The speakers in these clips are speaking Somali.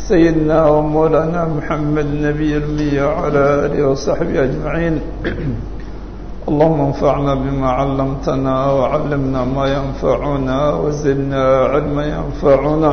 سيدنا ومولانا محمد نبي المية وعلى آله وصحبه أجمعين اللهم انفعنا بما علمتنا وعلمنا ما ينفعنا وزدنا علما ينفعنا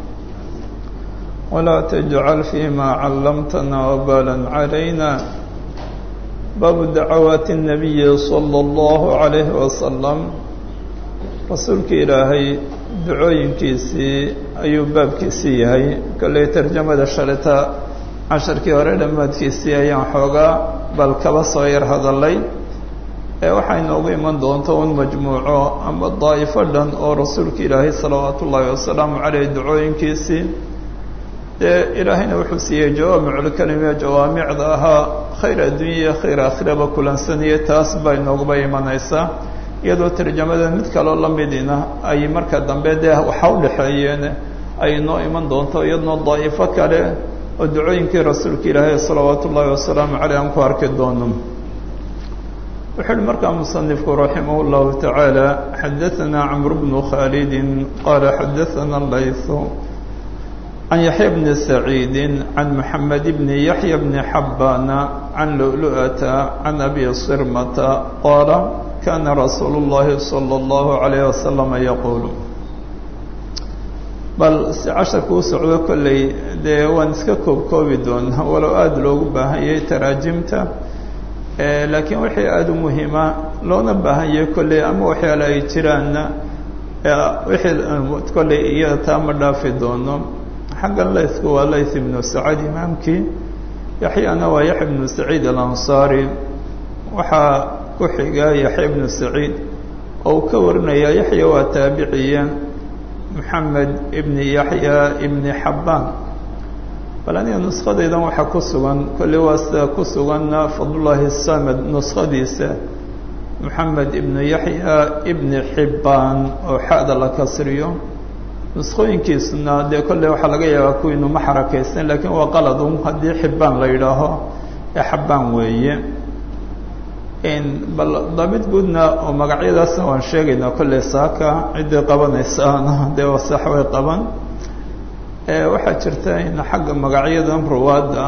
ولا تجعل فيما علمتنا وبالا علينا باب دعوات النبي صلى الله عليه وسلم rasuulka ilaahay ducooyinkiisii ayuu baabkiisii yahay kolley tarjamada shalita casharkii hore dhammaadkiisii ayaan xoogaa bal kaba soo yar hadalay ee waxay noogu iman doonta un majmuuco ama daa'ifo dhan oo rasuulka ilaahay salawaatu ullaahi wasalaamu caleyh ducooyinkiisii dee ilaahayna wuxuu siiyey jawaamiculkalime jawaamicda ahaa khayr addunya iyo khayr aakhiraba kulansanaya taas bay nooguba imanaysaa iyadoo tarjamada mid kaloo la midina ay marka dambe dee waxa u dhexeeyeen ay noo iman doonto iyadnoo daa'ifo kale oo ducooyinkii rasuulka ilaahay salawaatu ullaahi wasalaamu caleyh aan ku arki doono wuxuu uhi markaa musanifku raximah اllahu tacaala xadaثana camr bnu khaalidi qaala xadaثana layثu can yaxya bni saciidi can maxamed bni yaxya bni xabbaana can lu'lu'ata can abi sirmata qaala kana rasuulu اllahi salى اllahu عalayh wasalam yaquulu bal si casharka u socdo kolley dee waan iska koob koobi doonaa walow aada loogu baahanyay taraajimta laakiin wixii aada u muhiima loona baahanyay kolley ama waxyaale ay jiraanna wixii kolley iyada taa ma dhaafi doono xaggan laythku waa layth ibnu sacad imaamkii yaxyana waa yaxya ibnu saciid alansaari waxaa ku xiga yaxya ibnu saciid oo uu ka warinaya yaxya waa taabiciya moxamed ibni yaxya ibni xabbaan bal aniga nuskadaydan waxaa ku sugan kolley waa sida ku suganna fadlullaahi samed nuskadiisa moxamed ibnu yaxya ibni xibbaan oo xa'da la kasriyo nuskooyinkiisuna dee kolley waxaa laga yaabaa kuwiinu ma xarakaysan laakiin waa qaladun haddii xibbaan la yidhaaho ee xabbaan weeye bal daabid guudna oo magacyadaasna waan sheegaynaa kolley saaka ciddii qabanaysaana dee wasax way qaban waxaa jirta in xagga magacyadan ruwaadda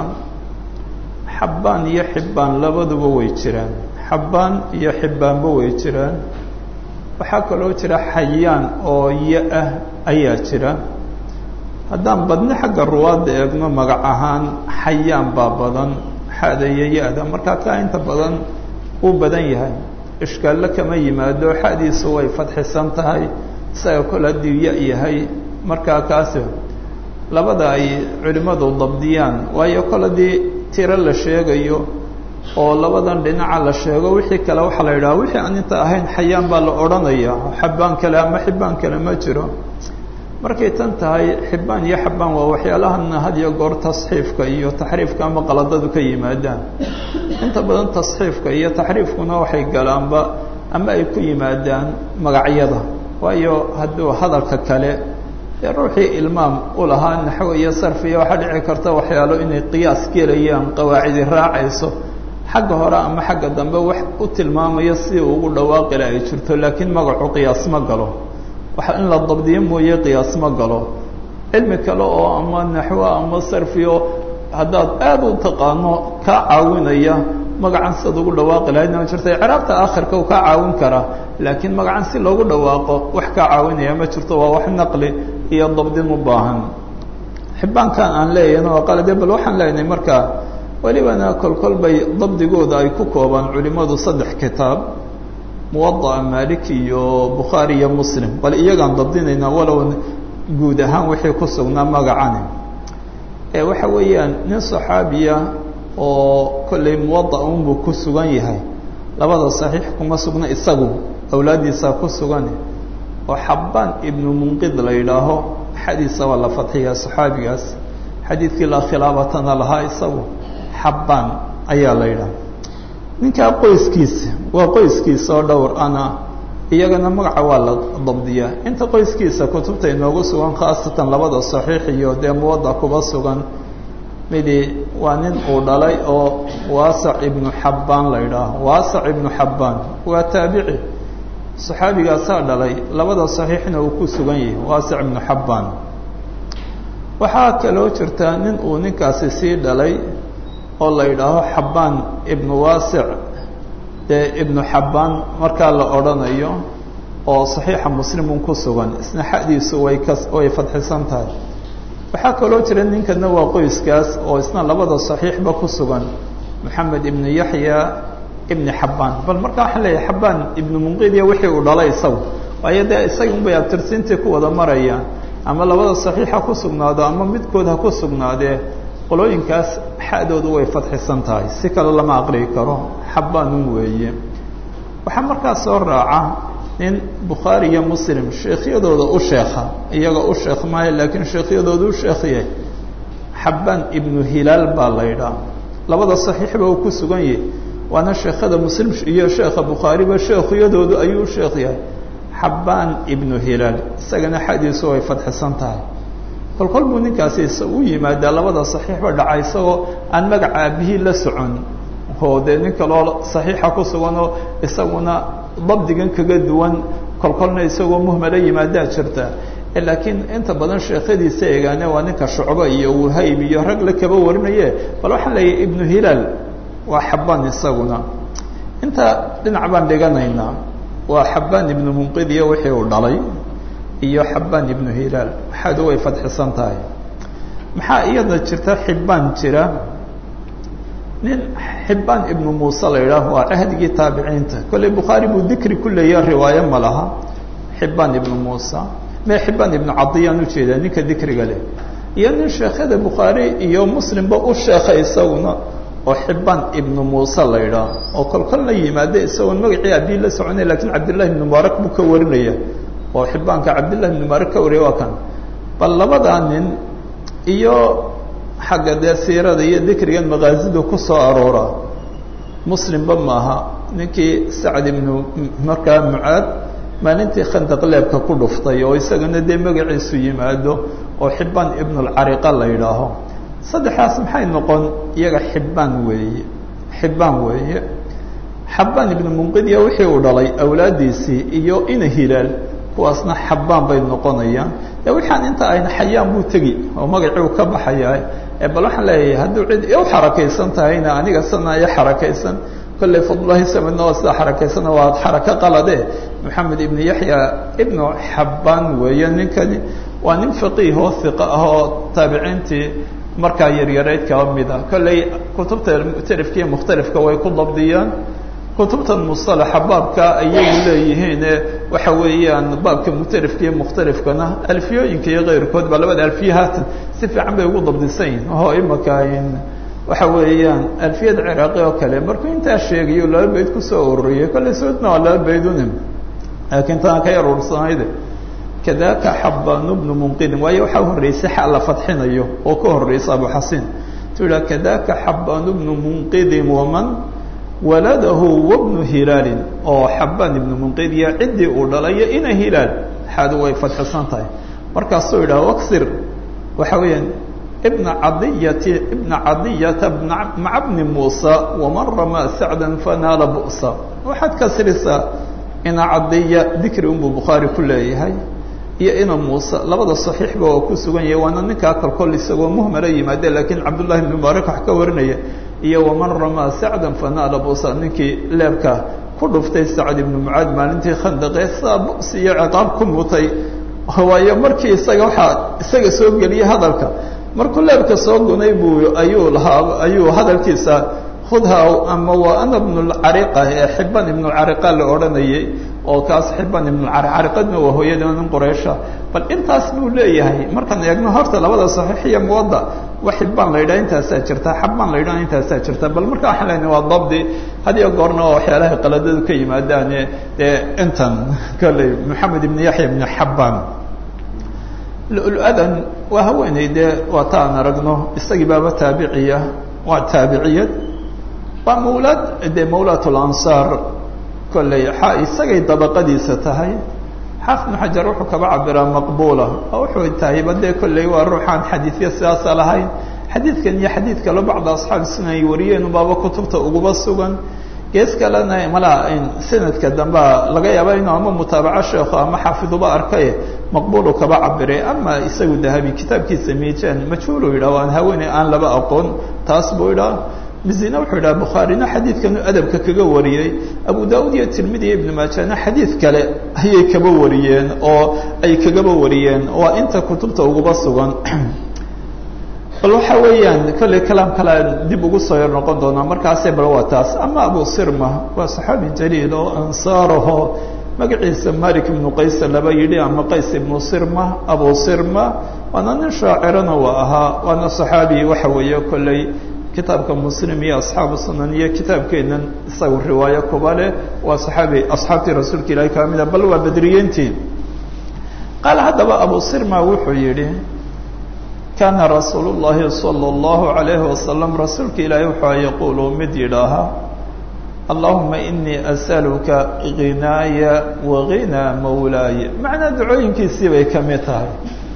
xabbaan iyo xibbaan labaduba way jiraan xabbaan iyo xibbaanba way jiraan waxaa kaloo jira xayaan oo ya ah ayaa jira haddaan badni xagga ruwaadda eegno magac ahaan xayaan baa badan xada iyo ya-da markaa kaa inta badan uu badan yahay ishkaallo kama yimaado xadiisu way fadxisan tahay isaga kol haddii ya yahay markaa kaasi labada ay culimmadu dabdiyaan waayo kol haddii tiro la sheegayo oo labadan dhinaca la sheego wixii kale waxaa la yidhaha wixii aan inta ahayn xayaan baa la odhanaya xabbaan kale ama xibbaan kale ma jiro markay tan tahay xibbaan iyo xabbaan waa waxyaalahana had iyo goor tasxiifka iyo taxriifka ama qaladadu ka yimaadaan inta badan tasxiifka iyo taxriifkuna waxay galaanba ama ay ku yimaadaan magacyada waayo hadduu hadalka kale ee ruuxii ilmaam u lahaa naxwo iyo sarfiya waxaa dhici karta waxyaalo inay qiyaas gelayaan qawaacidi raacayso xagga hore ama xagga dambe wax u tilmaamayo si ugu dhawaaqila ay jirto laakiin magacu qiyaas ma galo waxa in la dabdiyo mooye qiyaas ma galo cilmi kale oo ama naxwo ama sarfiyo haddaad aada u taqaano kaa caawinaya magacan siad ugu dhawaaqi lahayd ma jirto ciraabta aakhirka uu kaa caawin karaa laakiin magacan si loogu dhawaaqo wax kaa caawinaya ma jirto waa wax naqli iyo dabdin u baahan xibbaankan aan leeyahna waa qalade bal waxaan leenahay markaa welibana kolkol bay dabdigooda ay ku koobaan culimadu saddex kitaab muwada'a malik iyo bukhaari iyo muslim bal iyagaan dabdinaynaa walow guud ahaan wixii ku sugnaa magacani ee waxa weeyaan nin saxaabiya oo kolley muwada unbuu ku sugan yahay labada saxiix kuma sugna isagu awlaaddiisaa ku sugan oo xabbaan ibnu munqid la yidhaaho xadiisa waa la fadxiyaa saxaabigaas xadiidkii la khilaabatana lahaa isagu xabbaan ayaa la yidhaha ninkaa qoyskiisa waa qoyskiisa oo dhowr ana iyagana magaca waa la dabdiyaa inta qoyskiisa kutubta inoogu sugan khaasatan labada saxiix iyo dee muwada kuba sugan midi waa nin uu dhalay oo waasac ibnu xabbaan la yidhaaho waasac ibnu xabbaan waa taabici saxaabigaasaa dhalay labada saxiixna uu ku sugan yahay waasic ibnu xabbaan waxaa kaloo jirta nin uu ninkaasi sii dhalay oo la yidhaaho xabbaan ibnu waasic dee ibnu xabbaan markaa la odhanayo oo saxiixa muslimun ku sugan isna xadiisu way ka way fadxisan tahay waxaa kaloo jira ninkana waa qoyskaas oo isna labada saxiixba ku sugan moxamed ibnu yaxya ibni xabbaan bal markaa waxaan leeyahay xabbaan ibnu munqidiya wixii uu dhalay isagu waayo dee isaga unbay abtirsiintii ku wada marayaan ama labada saxiix ha ku sugnaado ama midkood ha ku sugnaadee qolooyinkaas xadoodu way fadxisan tahay si kale lama aqriyi karo xabbaanun weeye waxaa markaa soo raaca nin bukhaari iyo muslim sheekhyadooda u sheekha iyaga u sheekh maayo laakiin sheekhyadooda u sheekhyay xabbaan ibnu hilaal baa la ydhaa labada saxiixba uu ku sugan yahay waana sheekhada muslim iyo sheekha bukhaariba sheekhyadoodu ayuu u sheekh yahay xabbaan ibnu hilaal isagana xadiisu way fadxisan tahay kol kol buu ninkaasi u yimaadaa labada saxiixba dhaca isagoo aan magaca aabihii la socon oo dee nin kaloo saxiixa ku suganoo isaguna dabdigan kaga duwan kol kolna isagoo muhmala yimaadaa jirta laakiin inta badan sheekhadiisa eegaane waa ninka shucbo iyo wahayb iyo rag la kaba warinaye bal waxaan leeyahay ibnu hilaal waa xabbaan isaguna inta dhinac baan dhiganaynaa waa xabbaan ibnu munqidiya wixii uu dhalay iyo xabbaan ibnu hilaal maxaadu way fadxisan tahay maxaa iyada jirta xibbaan jira nin xibbaan ibnu muuse la yidhaah waa cahdigii taabiciinta kolley bukhaari buu dikri ku leeya riwaayo ma laha xibbaan ibnu muusa me xibbaan ibnu cadiyaan ujeedaa ninka dikriga leh iyo nin sheekhada bukhaari iyo muslimba u sheekha isaguna oo xibbaan ibnu muuse la yidhaah oo kol kolna yimaade isagoon magacii abii la soconay lakiin cabdillahi ibnu mubaarak buu ka warinaya oo xibbaanka cabdillahi ibnu mubaarak ka wariya waa kan bal labadaa nin iyo xagga dee siirada iyo dikrigan makaazida ku soo aroora muslimba maaha ninkii sacd ibnu markaa mucaad maalintii khandaq leebka ku dhuftay oo isagana dee magaciisu yimaado oo xibbaan ibnulcariqa la yidhaaho saddexdaas maxay noqon iyaga xibbaan weeye xibbaan weeye xabbaan ibnu munqidiya wixii uu dhalay awlaaddiisii iyo ina hilaal kuwaasna xabbaan bay noqonayaan de waxaan inta ayna xayaan buu tegi oo magacii uu ka baxayaa bal waxaan leeyahay hadduu cid u xarakaysan tahayna aniga sana iyo xarakaysan kolley fadlulahi samidna waa sida xarakaysana waa xarako qalade moxamed ibnu yaxya ibnu xabbaan weeye ninkani waa nin faqiih oo hiqa ah oo taabiciintii markaa yaryarayd kaba mid ah kolley kutubta muctarifka iyo mukhtalifka way ku dabdiyaan kutubtan musalaxa baabka ayagu leeyihiine waxa weeyaan baabka muctarifka iyo mukhtalifkana alfiyooyinka iyo keyrkood ba labada alfiye haatan si fiican bay ugu dabdisan yihin oo imaka waxa weeyaan alfiyada ciraaqi oo kale markuu intaa sheegayo laba bayd kusoo ururiyay kolley soodna waa laba baydune laakiin taan ka yar ursanayde kadaka xabbaan bnu munqidin waayo waxaa horreysay xa la fadxinayo oo ka horreysa abu xasin tu idhaha kadaka xabbaan bnu munqidin waman waladahu wabnu hilaalin oo xabbaan ibnu munqidiya ciddii uu dhalayo ina hilaal xaadu way fadxisan tahay markaasuu yidhaha waksir waxa weeyaan ibna cadiyati ibna cadiyata maca bni muusa waman ramaa sacdan fanaala bu'sa waxaad kasrisaa ina cadiya dikri unbuu bukhaari ku leeyahay iyo ina muuse labada saxiixba oo ku sugan yahay waana ninkaa kalkol isagoo muhmala yimaade laakiin cabdullahi ibn mubaarak wax ka warinaya iyo waman ramaa sacdan fanaala busa ninkii leebka ku dhuftay sacd ibnu mucaad maalintii khandaqee saa bu'si iyo ciqaab ku mutay waayo markii isaga waxaa isaga soo geliyey hadalka markuu leebka soo gunay buu ayuu lahaa ayuu hadalkiisa khudha ama waa ana bnulcariqa ee xibban ibnulcariqa la odhanayay oo kaas xibban ibnulcariqadna waa hooyada nin quraysha bal intaas buu leeyahay markaan eegno horta labada saxiix iyo muwadda wa xibaan la yidhaha intaasaa jirta xabbaan la yidhaha intaasaa jirta bal marka waxaan leynahay waa dabdi had iyo goorna oo waxyaalaha qaladadu ka yimaadaane dee intan kolley moxamed ibn yaxya ibn xabbaan lu-adan waa haweeney dee waa ta aan aragno isagii baaba taabiciya waa taabiciyad waa mawlaad dee mawlaat lansaar kolley xa isagay dabaqadiisa tahay xaafid ibnu xajar wuxuu kaba cabiraa maqbuula oo wuxuu tahayba dee kolley waa ruuxaan xadiidya sidaasa lahayn xadiidkan iyo xadiid kalo bacda asxaabi sunan ay wariyeen baaba kutubta uguba sugan gees kalena malaa sanadka dambea laga yaaba inuu ama mutaabaco sheekho ama xaafiduba arkay maqbuulu kaba cabiray ama isagu dahabi kitaabkiisa miijaan majhuulu yidhah waan haweeney aan laba aqoon taas buu idhaa mizina wuxuu idhaha bukhaarina xadiidkanu adabka kaga wariyey abu daud iyo tirmidi iyo ibnu maajana xadiid kale ayay kaba wariyeen oo ay kagaba wariyeen waa inta kutubta uguba sugan bal waxa weeyaan kolley kalaam kale dib ugu soo yar noqon doonaa markaase bal waa taas ama abu sirma waa saxaabi jaliil oo ansaaraho magaciisa malik ibnu qays laba yidhi ama qays ibnu sirma abu sirma waana nin shaacirana waa ahaa waana saxaabi waxa weeye kolley kitaabka muslim iyo asxaabu sunan iyo kitaabkeenan isaga riwaayo kuba leh waa saxaabi asxaabtii rasuulka ilahi ka mida bal waa bedriyiintii qaal haddaba abu sirma wuxuu yidhi kaana rasuul llahi salى اllahu alayhi wasalam rasuulka ilaahi wuxuu yaquulu mid yidhaaha allahuma inii asaluka ginaaya waginaa mawlaaya macnaa ducooyinkiisii bay ka mid tahay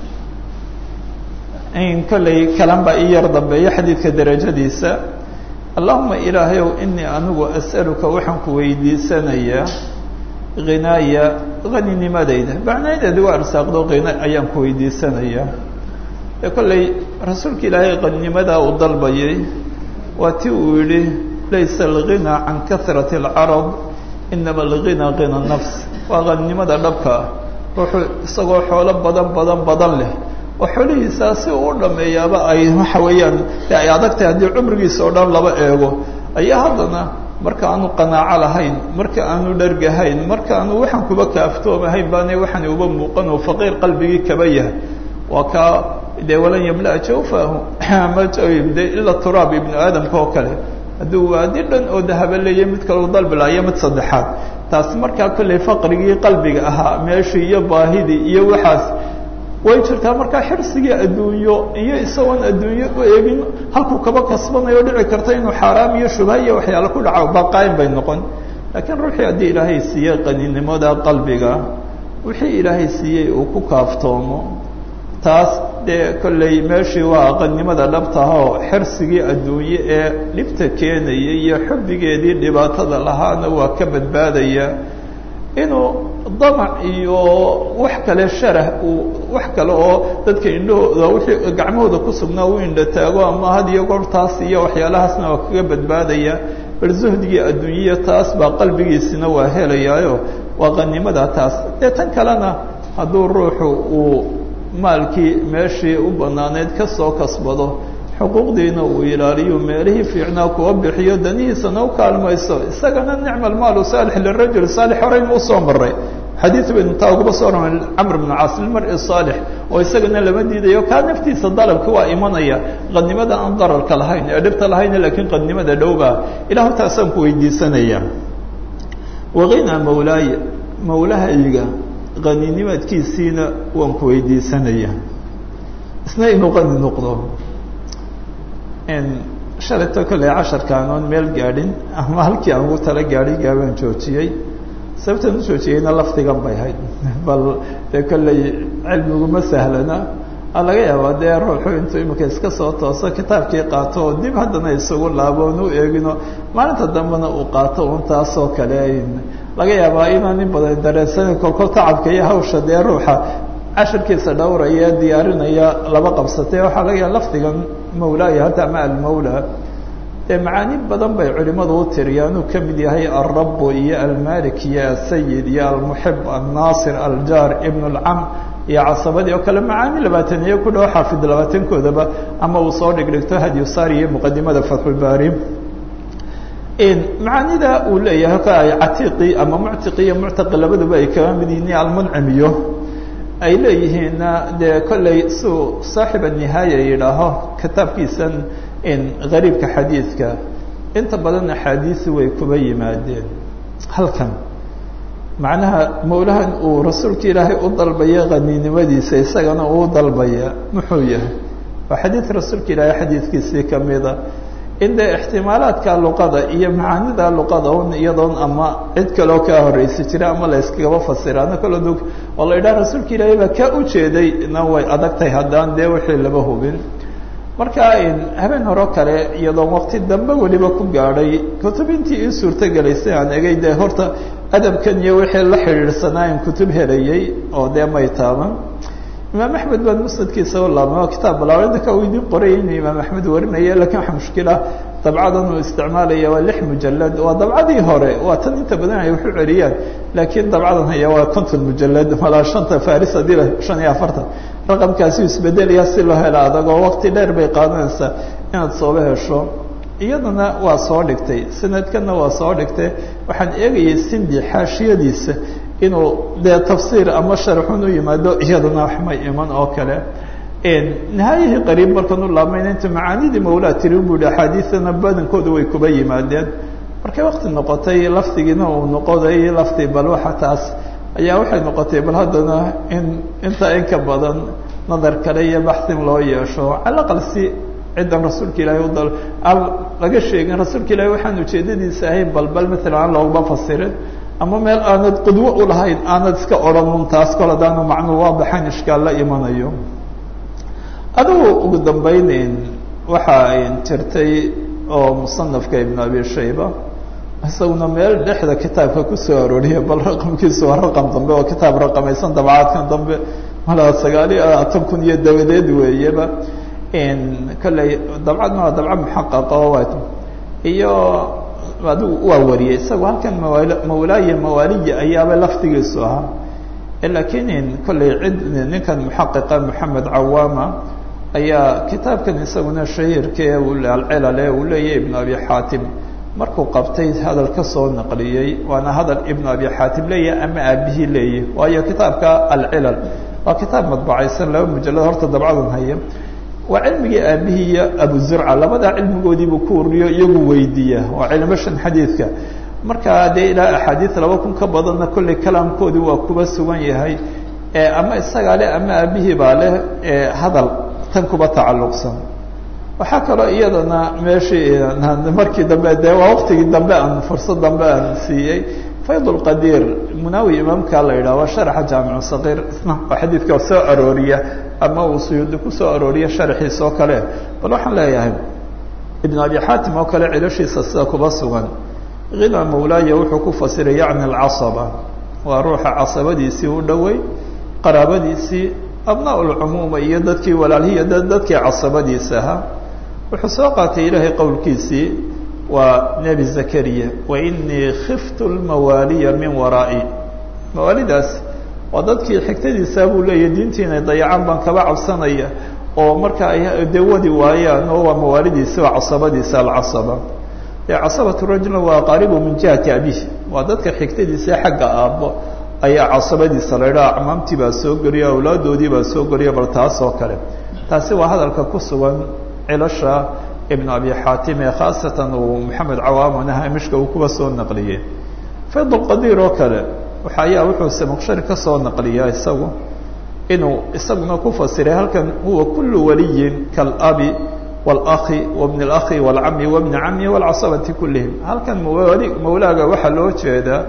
in kolley kalan baa ii yar dambeeya xadiidka derajadiisa allahuma ilaahayow inii anigu asaluka waxaan ku weydiisanayaa ginaaya haninimadayda macnadeedi waa arsaaqdo hina ayaan ku weydiisanayaa ee kolley rasuulka ilaahay qaninimadaa uu dalbayay waa ti uu yidhi laysa alghinaa can kahrati alcarad inama alghinaa hina nafs waa qaninimada dhabka ah ruuxuu isagoo xoolo badan badan badan leh oo xoolihiisaa si uu u dhameeyaaba ay waxa weeyaan de ay adagtahay haddii cumrigiisa oo dhan laba eego ayaa haddana marka aanu qanaaco lahayn marka aanu dhargahayn marka aanu waxaan kuba kaaftoomahayn baana waxaan uba muuqan oo faqiir qalbigii kaba yahay waa kaa dee walan yamla jawfahu de ila turaab ibnu aadamka oo kale hadduu waadi dhan oo dahaba leeya mid kaleu dalbilaayo mid saddexaad taasi markaa kolley faqrigii qalbiga ahaa meeshii iyo baahidii iyo waxaas way jirtaa markaa xirsigii adduunyo iyo isagoon adduunyo u eegin halkuu kaba kasbanayo dhici karta inuu xaaraam iyo shubha iyo waxyaale ku dhaco baqaayin bay noqon laakiin ruuxii haddii ilaahay siiyey qaninimada qalbiga wixii ilaahay siiyey uu ku kaaftoomo taas dee kolley meeshii waa aqannimada dhabtahoo xirsigii adduunye ee dhibta keenaya iyo xubbigeedii dhibaatada lahaana waa ka badbaadaya inuu damac iyo wax kale sharah uu wax kale oo dadka indhahooda wixii gacmahooda ku sugnaa u indha taago ama had iyo goor taas iyo waxyaalahaasna waa kaga badbaadaya bal zuhdigii adduunyiya taas baa qalbigiisina waa helayaayo waa qanimada taas dee tan kalena hadduu ruuxu uu maalkii meeshii u banaaneyd ka soo kasbado xuquuqdiina uu ilaaliyo meelihii fiicnaa kuwa bixiyo danihiisana u kaalmayso isagana nicma almaalu saalix lirajul saalix horeynu usoo maray xadiid baynu taa uguba soo ramay camr bnu caas lilmari saalix oo isagana lama diidayo kaa naftiisa dalabka waa imanaya qadnimada aan dararka lahayn ee dhibta lahayn laakiin qadnimada dhowbaa ilahu taasaan ku weydiisanaya waqina mawlaaya mawlahayga qaninimadkiisiina waan ku weydiisanaya isna inuu qani noqdo shalayto kolley casharkaan oon meel gaadhin ama halkii aan ugu tala gaadhay gaabaan joojiyey sababtaan u joojiyeyna lafdigan bay hayd bal dee kolley cilmiguma sahlana a laga yaabaa dee ruuxu intuu imika iska soo tooso kitaabkii qaato oo dib haddana isugu laabo oon u eegino maalinta dambena uu qaato un taasoo kale laga yaabaa inaan in badan dareensana kolkol tacabka iyo hawsha dee ruuxa cashirkiisa dhowraya diyaarinaya laba qabsatay waxaa laga yaaba lafdigan mawlaaya hadda ama almawla dee macaani badan bay culimadu u tiriyaan uu kamid yahay alrabu iyo almalik iyo asayid iyo almuxib alnaasir aljaar ibn اlcam iyo casabadii oo kale macaani labaatan iyo ku dhow xaafid labaatankoodaba ama uu soo dhigdhigto hadyusari iyo muqadimada fatxulbaari macaanida uu leeyahay ka ay catiiqi ama muctiqi iyo muctaqi labaduba ay kaga mid yihiin almuncimiyo ay leeyihiinna dee kolley suu saaxib anihaaya yidhaaho kitaabkiisan gariibka xadiidka inta badan axaadiisi way kuba yimaadeen halkan macnaha mawlahan uu rasuulka ilaahay u dalbaya qaninimadiisa isagana uu dalbaya muxuu yahay waa xadiid rasuulka ilaahay xadiidkiisii kamida in dee ixtimaalaadka luqada iyo macaanida luqada un iyadoon ama cid kaleo kaa horeysi jira ama la yskagaba fasira ana kalo dog oo la yidhaha rasuulka ilaahay baa kaa ujeeday na way adag tahay haddaan dee wixii laba hubin marka habeen horo kale iyadoo waqti dambe weliba ku gaadhay kutubintii ii suurtogelaysay aan egay dee horta adabkan iyo wixii la xidhiidhsanaa in kutub helayay oo dee may taaban imaam axmed baan musnadkiisa u laabmay oo kitaab balaarinta ka uu idiin qoray inuu imaam axmed warinaya lakin waxa mushkila dabcadan uu isticmaalaya waa lix mujalad waa dabcadii hore waa tan inta badan ay waxu celiyaan laakiin dabcadan haya waa konton mujalad malaa shanta faris hadii la shan iyo afartan raqamkaasi isbedelaya si loo helo adagoo waqti dheer bay qaadanaysaa inaad sooba hesho iyadana waa soo dhigtay sanadkana waa soo dhigtay waxaan eegayay sindi xaashiyadiisa inuu dee tafsiir ama sharxun u yimaado iyadana wax may iman oo kale nihaayihii qariib markaan u laabmayna inta macaanidii mawlaa tiri bu hi axaadiidana badankooda way kuba yimaadeen markay wakti noqotay lafdigiina uu noqoday lafdi bal waxa taas ayaa waxay noqotay bal haddana in intaa in ka badan nadar kale iyo baxsin loo yeesho calaqal si ciddan rasuulka ilaahay udal aan laga sheegin rasuulka ilahay waxaan ujeedadiisa ahayn bal bal maalan aan looguma fasirin ama meel aanad qudwo ulahayn aanad iska odhanun taas kol hadaanu macnuu waa baxan ishkaal la imanayo adugu ugu dambayneyn waxa jirtay oo musanafka ibn abi shayba isaguna meel dhexda kitaabka kusoo arooriya bal raqamkiisu waa raqam dambe oo kitaab raqamaysan dabcaadkan dambe malaa sagaal iyo labaatan kun iyo dabadeed weeyaba kolley dabcadna waa dabca muxaqaqa oo waa iyo adigu waa wariyay isaga halkan mawaal mawlaaya mawaaliya ayaaba laftigiisu ahaa lakiin kolley cid ninkan muxaqiqa moxamed cawaama ayaa kitaabkan isaguna shahiirkee alcilale uu leeyahy ibn abi xaatim markuu qabtay hadal ka soo naqliyey waana hadal ibn abi xaatim leeyahy ama aabihii leeyahy waayo kitaabka alcilal waa kitaab madbacaysan laba mujalad horta dabcadan haya waa cilmigii aabihii iyo abu zurca labadaa cilmigoodiibuu ku ururiyo iyagu weydiiya waa cilmashan xadiidka markaa dee ilaa axaadiid laba kun ka badanna kolley kalaamkoodii waa kuba sugan yahay ama isagaa leh ama aabihii baa leh hadal tan kuba tacalluqsan waxaa kaloo iyadana meeshii markii dambe dee waa waktigii dambe aan fursad dambe aan siiyey fayd lqadiir munawi imaamka la yidhah waa sharaxa jaamicu saqiir isna oo xadiidka soo arooriya ama uu suyuudi kusoo arooriya sharaxiisa oo kale bal waxaan leeyahay ibn abi xaatim oo kale cilashiisa sida kuba sugan hina mawlaaya wuxuu ku fasiray yacni alcasaba waa ruuxa casabadiisii u dhowey qaraabadiisii abnaa lcumuuma iyo dadkii walaalhiya dadkii casabadiisa ahaa wuxuu soo qaatay ilaahay qowlkiisii waa nebi zakariya wainii khiftu lmawaaliya min waraa'i mawaalidaas waa dadkii xigtadiisaa buu leeyahy diintii inay dayacaan baan kaba cabsanaya oo marka ay dee wadi waayaan oo waa mawaalidiisa waa casabadiisa alcasaba dee casabatu rajulna waa aqaaribu min jihati abihi waa dadka xigtadiisa xagga aabbo ayaa casabadiisa la idhaha acmaamtii baa soo geliya awlaadoodii baa soo geliya bal taas oo kale taasi waa hadalka ku sugan cilasha ibn abi xaatim ee khaasatan uu maxamed cawaamana hamishka uu kuwa soo naqliyey fayd lqadiir oo kale waxa ayaa wuxuu samaqshari ka soo naqliyaa isagu inuu isaguna ku fasiray halkan huwa kulu waliyin kaalabi wاlakhi wabni اlakhi wاlcami wabni cami wاlcasabati kulihim halkan mawali mawlaaga waxaa loo jeedaa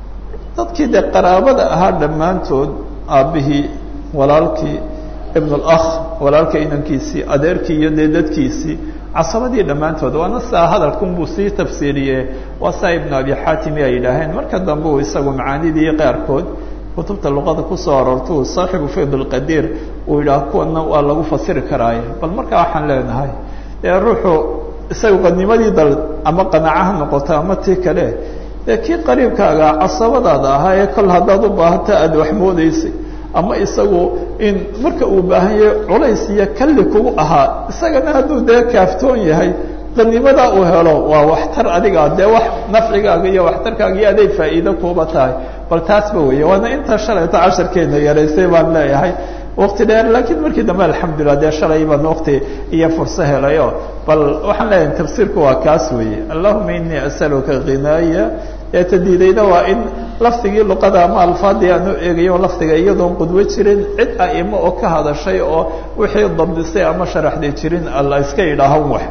dadkii dee qaraabada ahaa dhammaantood aabbihii walaalkii ibn اlakh walaalka inankiisii adeerkii iyo dee dadkiisii casabadii dhammaantood waana saa hadalkun buu sii tafsiiriye waa saa ibnu abi xaatimi ay yidhaaheen marka dambe uu isagu macaanidii qaarkood kutubta luqada kusoo aroorta uu saaxibu fayd lqadiir uu yidhaah kuwana waa lagu fasiri karaaye bal markaa waxaan leenahay dee ruuxu isaga qanimadii dal ama qanaaca ha noqoto ama tii kale dee kii qariibkaaga casabadaada ahaa ee kol haddaad u baahata aada wax moodeysay ama isagu in marka uu baahan yahay culays iyo kalli kugu ahaa isagana hadduu dee kaaftoon yahay qanimadaa uu helo waa waxtar adiga dee wax nafcigaaga iyo waxtarkaaga iyo aday faa'iido kuuba tahay bal taasba weeye waana intaa shalayta casharkeena yaraysay baan leeyahay wakti dheer laakiin markii dambe alxamdulilah dee shalay baan wakti iyo furso helayo bal waxaan leeyahay tafsiirku waa kaas weeye allahuma inii asaluka khinaaya ee tadiidayda waa in lafdigii luqada ama alfaadii aan u eegayo lafdiga iyadoon qudwo jirin cid aimo oo ka hadashay oo wixii dabdisay ama sharaxday jirin alla iska idhaahan wax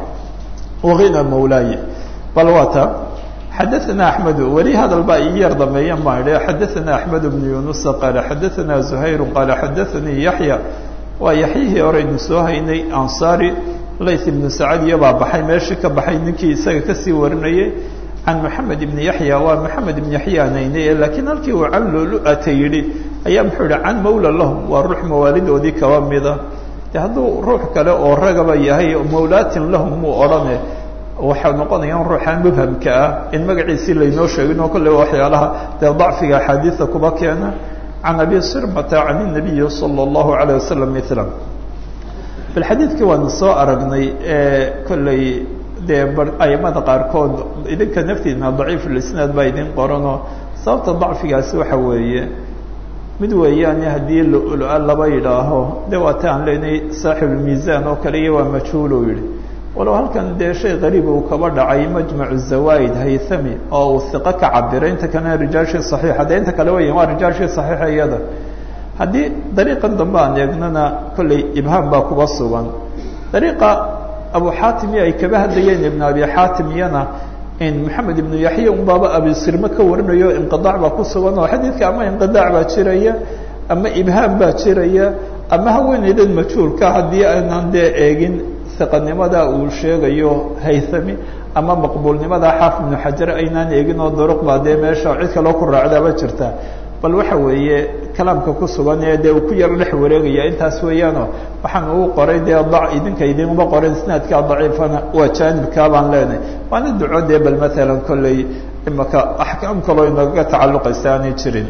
wahina mawlaaye bal waata xadaثna أحmed weli hadal baa ii yar dameeya ma idhi xadaثna أحmed بن yuنuس qaala xadaثna زhayr qaala xadaثanii yaحyى waa yaxyihii horeynu soo haynay ansari layth ibnu sacad iyobaa baxay meeshii ka baxay ninkii isaga kasii warinayay can moxamed ibni yaxya waa moxamed ibn yaxya nayne laakiin halkii uu can lulu-ata yidhi ayaa muxuu yihi can mawla lahum waa ruux mawaalidoodii kaba mida de hadduu ruux kale oo ragaba yahay mawlaatin lahum muu odhane waxaa noqonayaan ruuxaan mubhamka ah in magaciisii laynoo sheegin oo kolle waxyaalaha dee dacfiga axaadiida kuba keena can abi sirmata can inabiyi sala allahu alayh wasalam mila bal xadiidkii waanu soo aragnay kolley dee aimada qaarkood idinka naftiina daciif lisnaad baa idin qoranoo sababta dacfigaasi waxa weeye mid weeyaane haddii lula laba yidhaaho de waata aan leenahay saaxibulmiisaan oo kale iyo waa majhuul uu yihi walow halkan dee shay qariib uu kaba dhacay majmacu zawaaid haythami oo uu iqo ka cabiray inta kalena rijaashii saxiixa de inta kale weya waa rijaashii saxiixa iyada haddii dariiqan dambe aan eegnana kolley ibhaam baa kuba sugan dariiqa abu xaatim iyo ay kaba hadlayeen ibn abi xaatim iyana in maxamed ibnu yaxya un baaba abisirme ka warinayo inqiaac baa ku sugan oo xadiidka ama inqiaac baa jiraya ama ibhaam baa jiraya ama haweeneydan majhuulka haddii aanan dee eegin iqanimada uu sheegayo haythami ama maqbuulnimada xaafid ibnu xajar aynaan eegin oo duruq baa dee meesha cid kaloo ku raacdaaba jirta bal waxa weeye kalaamka ku sugan ee dee uu ku yaro dhex wareegaya intaas weeyaano waxaan ugu qoray dee idinka idinuma qoren isnaadkaa daciifana waa jaanibkaa baan leenahay waana duco dee bal maalan kolley imaka axkaam kaloo inagaga tacalluqaysa aanay jirin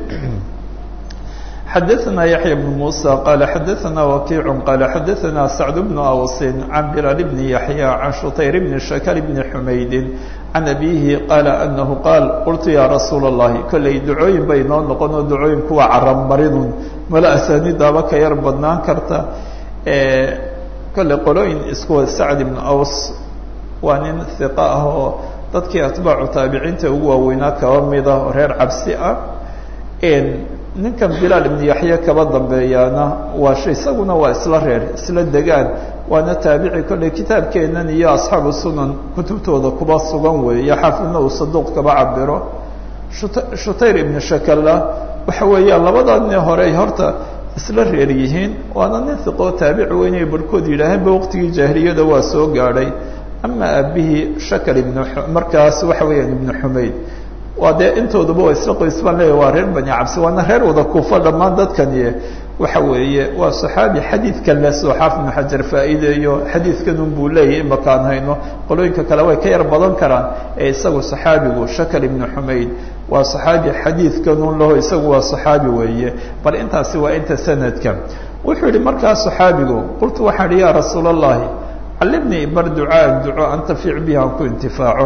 xadaثna yaحya بن muسى qala xadaثna wakiic qala xadaثna sacd بن awsin can bilaal bn yaحya can shutayr bn shakr bn xumaydi can abihi qaala anahu qaal qultu ya rasuula الlahi kolley ducooyin bay noo noqon oo ducooyin kuwa carabmaridun mala asaanidaaba ka yar badnaan karta kolley qolooyin iskuwa sacd ibn aws waa nin hiqa ah oo dadkii atbaacu taabiciinta ugu waaweynaa kaba mida oo reer cabsi ah ninkan bilaal ibnu yaxya kaba dambeeyaana waa shay isaguna waa isla reer isla degaan waana taabici kolley kitaabkeenan iyo asxaabu sunan kutubtooda kuba sugan weeye xaafidna uu saduuq kaba cabiro shutayr ibnu shakalla waxa weeyaan labadaadni horey horta isla reer yihiin waana nin hiqoo taabici weynay barhkood yidhaaheenba waqtigii jaahiliyada waa soo gaadhay ama aabihii shakal ibnu markaas waxa weeyaan ibnu xumayd waa dee intooduba waa isla qoys baan leeya waa reer bani cabsi waana reer wada kuufa dhammaan dadkani waxa weeye waa saxaabi xadiidkan le soo xaafid ibnu xajar faa'iideeyo xadiidkanun buu leeyahy imakaan hayno qolooyinka kale way ka yar badan karaan ee isagu saxaabigu shakal ibnu xumayd waa saxaabi xadiidkanun laho isagu waa saxaabi weeye bal intaasi waa inta sanadka wuxuu yihi markaa saxaabigu qultu waxaan ihi ya rasuula allahi callimnii bar ducaan duco antafic bihi aan ku intifaaco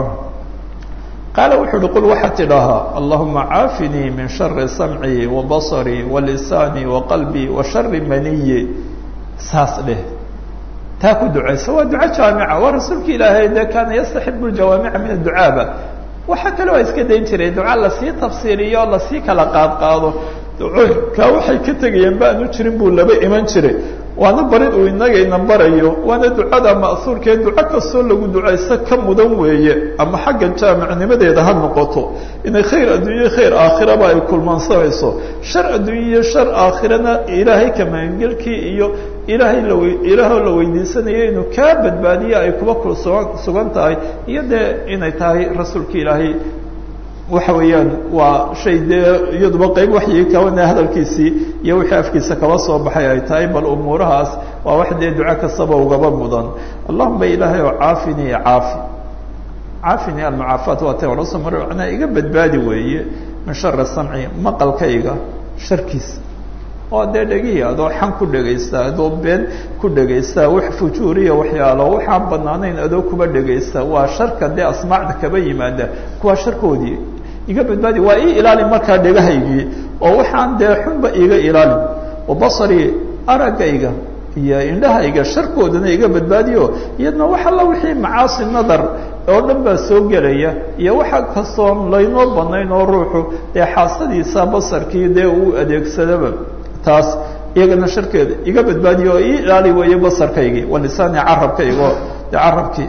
qaala wuxuu uhi qul waxaad tidhaahaa allahuma caafinii min shari samcii wa basarii wa lisaanii wa qalbii wa shari maniyi saas dheh taa ku ducaysa waa duco jaamica waa rasuulka ilaahay de kaana yastaxibu ljawaamica min adducaaba waxaa kaloo iska dayn jiray duca lasii tafsiiriyo o lasii kala qaadqaado ducooyinkaa waxay ka tegayeen ba aanu jirin buu laba iman jiray waana barid uu inagayna barayo waana ducada ma'suurkee duco kastoo lagu ducaysto ka mudan weeye ama xagga jaamicnimadeeda ha noqoto inay khayr adduunye khayr aakhiraba ay kulmaansanayso shar adduunye shar aakhirana ilaahay kamaangelkii iyo ilaahay law ilaahoo la weydiisanayo inuu kaa badbaadiyo ay kuba kusugan sugan tahay iyo dee inay tahay rasuulka ilaahay waxa weeyaan waa shay dee iyaduba qeyb waxyi kawana hadalkiisii iyo wixii afkiisa kaba soo baxay ay tahay bal umuurahaas waa wax dee duco kastaba ugaba mudan allahuma ilaahay oo caafini caafi caafini almucaafaat waa ta orasoo mar macnaa iga badbaadi weeye min shari samci maqalkayga sharkiisa oo dee dhegihii adoo xan ku dhegaysta adoo been ku dhegaysta wax fujuuriya waxyaalo waxaan banaanayn adoo kuba dhegaysta waa sharka dee asmaacda kaba yimaada kuwaa sharkoodii iga badbaadi waa ii ilaalin markaa dhegahaygii oo waxaan dee xunba iga ilaalin wabasarii araggayga iyo indhahayga sharkoodana iga badbaadiyo iyadna wax alla wixii macaasi nadar oo dhan baa soo gelaya iyo waxa kastoon laynoo banayn oo ruuxu dee xaasadiisa basarkii dee uu adeegsadaba taas iyagana sharkeeda iga badbaadiyo oo ii ilaali weeye basarkaygii walisaani carabkaygo de carabkii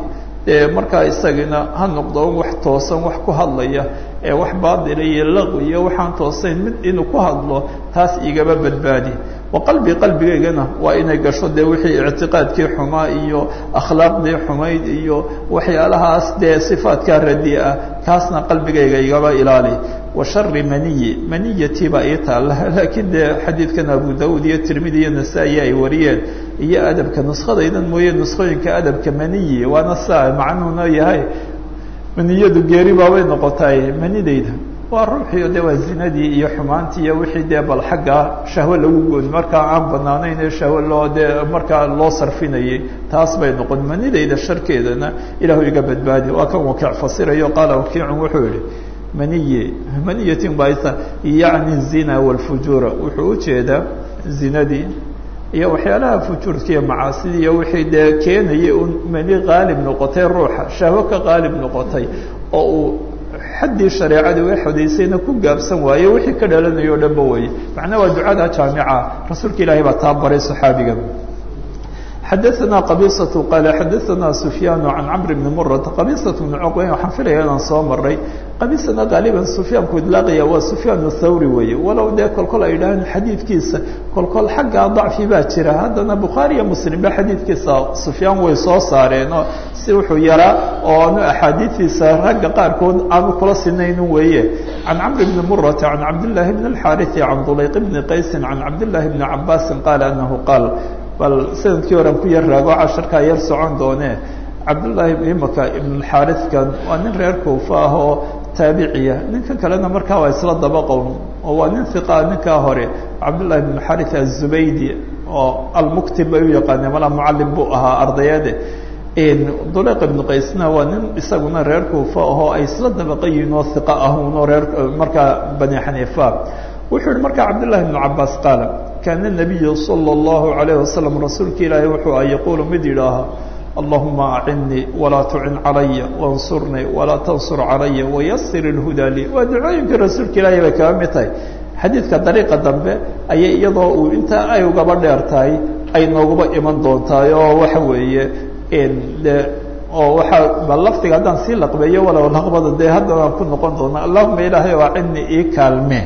dee markaa isagina ha noqdo wax toosan wax ku hadlaya ee wax baadila iyo laqwi iyo waxaan toosayn mid inuu ku hadlo taas igaba badbaadi wa qalbi qalbigaygana waa inay gasho dee wixii ictiqaadkii xumaa iyo akhlaaqdii xumayd iyo waxyaalahaas dee sifaatkaa radi ah kaasna qalbigayga igaba ilaali wa shari maniyi maniyati baa ii taalla laakiin dee xadiidkan abu daud iyo tirmidi iyo nasaa-i ay wariyeen iyo adabka nuskadaydan mooye nuskooyinka adabka maniyi waana saa macnuuna yahay maniyadu geeri baabay noqotay manidayda waa ruuxiio de waa zinadii iyo xumaantii iyo wixii dee bal xagga shahwe lagu gooni markaa aan banaanayn ee shahwe loo dee markaa loo sarfinayay taas bay noqon manidayda sharkeedana ilaahu iga badbaadi waa kan wakiic fasirayo qaala wakiicun wuxuu yihi maniye maniyatin baa yacni zina walfujuura wuxuu ujeedaa zinadii iyo waxyaalaha fujuurka iyo macaasidii iyo wixii dee keenayay un mani qaalib noqotay ruuxa shahwo ka qaalib noqotay oo uu xaddii shareecadii way xodaysayna ku gaabsan waaye wixii ka dhalanayo o dhanba weye macnaa waa ducada jaamica rasuulka ilaahay baa taa baray saxaabiga xadaثna qabisaة qaala xadaثna sufyaan can camr bni murata qabisaة bni cuqweyn waxaan filaya inaan soo maray qabisana qaaliban sufyaanku idlaaqaya waa sufyaan thawri weeye walow dee kolkol ay idhaaheen xadiidkiisa kolkol xaggaa dacfi baa jira haddana bukhaari iyo muslim ba xadiidkiisa sufyaan way soo saareenoo si wuxuu yaraa oo aanu axaadiidiisa ragga qaarkood aanu kula sinaynin weeye can camr bni murata can cabdillaahi bni اlxaariثi can dulayq bni qaysin can cabdillaahi bni cabaasin qaala anahu qaal bal sanadkii horean ku yar raago casharkaa yar socon doone cabdullaahi imaka ibnxaarikan waa nin reer kuufa ah oo taabiciya ninka kalena markaa waa isla daba qown oo waa nin hiqaa ninkaa hore cabdullahi ibn xarit azubaydi oo almuktib bay u yaqaaneen malaa mucalim buu ahaa ardayade duleq ibnu qaysna waa nin isaguna reer kuufa ahoo ay isla dabaqayiin oo hiqa ah unoo reer markaa bani xaniifa wuxuu yihi markaa cabdullahi ibnu cabaas qaala kaana nabiyu sala allahu alayh wasalam rasuulka ilaahay wuxuu ah yaquulu mid yidhaaha allahuma acinnii walaa tucin calaya wansurnii walaa tansur calaya wayasir ilhudaa lii waa ducooyinkii rasuulka ilaahay bay kaga mid tahay xadiidka dariiqa dambe ayay iyadoo uu intaa ay ugaba dheer tahay ay nooguba iman doontaay oo waxa weeye de oo waaa ba lafdiga haddaan sii laqbeeyo walow laqbada dee haddanaan ku noqon doona allahuma ilaahay o acinnii ii kaalme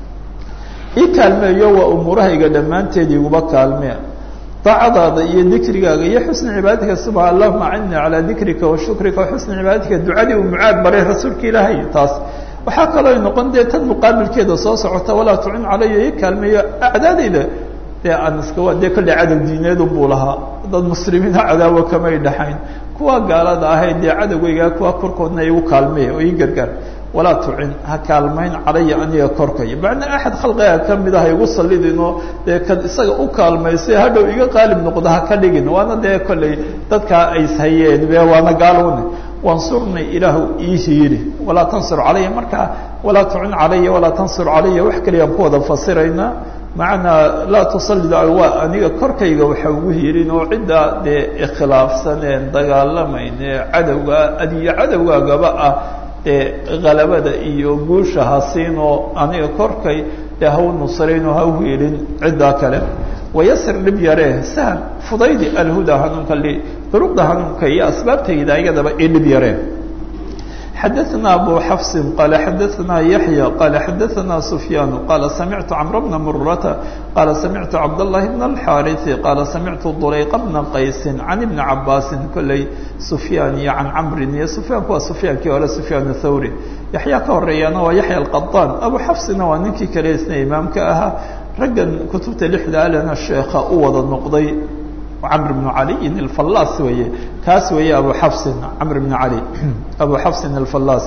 ii kaalmeeyo waa umuurahayga dhammaanteed iguba kaalmee daacadaada iyo dikrigaaga iyo xusni cibaadatika suba allahuma acinnii calaa dikrika wa shukrika wa xusni cibaadatika ducadii uu mucaad baray rasuulka ilaahay taas waxaa kaloo noqon dee tan muqaabilkeeda soo socota walaa tucin calaya ii kaalmeeyo acdaadayda dee aan iska dee kolley cadow diineedu buu lahaa dad muslimiina cadaawo kamay dhaxayn kuwa gaalada ahayd dee cadowgaygaa kuwa korkoodna igu kaalmee oo ii gargaar walaa tucin ha kaalmayn calaya aniga korkaya macnaa axad khalqiga kamid ah igu sallidinoo dee kad isaga u kaalmaysay hadhow iga qaalib noqdo ha ka dhigin waana dee kolley dadkaa ayshayeen be waana gaalowne wansurnii ilaahu ii hiiri walaa tansur calaya markaa walaa tucin calaya walaa tansur calaya wax kaliyaan ku wada fasiraynaa macnaa laa tusallid waa aniga korkayga waxa ugu hiirin oo ciddaa dee ikhilaafsaneen dagaalamayn ee cadowga adiyo cadowgaagaba ah dee halabada iyo guusha ha siinoo aniga korkay dee hau nusraynoo ha uhiilin ciddaa kale wayasir dhib yaree sahal fudaydi alhuda hanuunka li duruqda hanuunka iyo asbaabtayda iyadaba i dhib yaree xadaثna abu xafsi qaala xadaثna yaحya qaala xadaثna sufyaan qaala samictu cmr bna murata qaala samictu cabdالlahi bn اlxaariثi qaala samictu dulayqa bna qaysi can ibni cabaasi kolley sufyaan iyo can camrin iyo sufyaanku waa sufyaankii hore sufyaan thawri yaxya ka horeeyana waa yaxya alqaطaan abu xafsina waa ninkii kale isna imaamka ahaa raggan kutubta lixda alena sheekha u wada noqday camr bnu caliyin alfallaas weeye kaas weeye abu xafsin camr bn cali abu xafsin alfallaas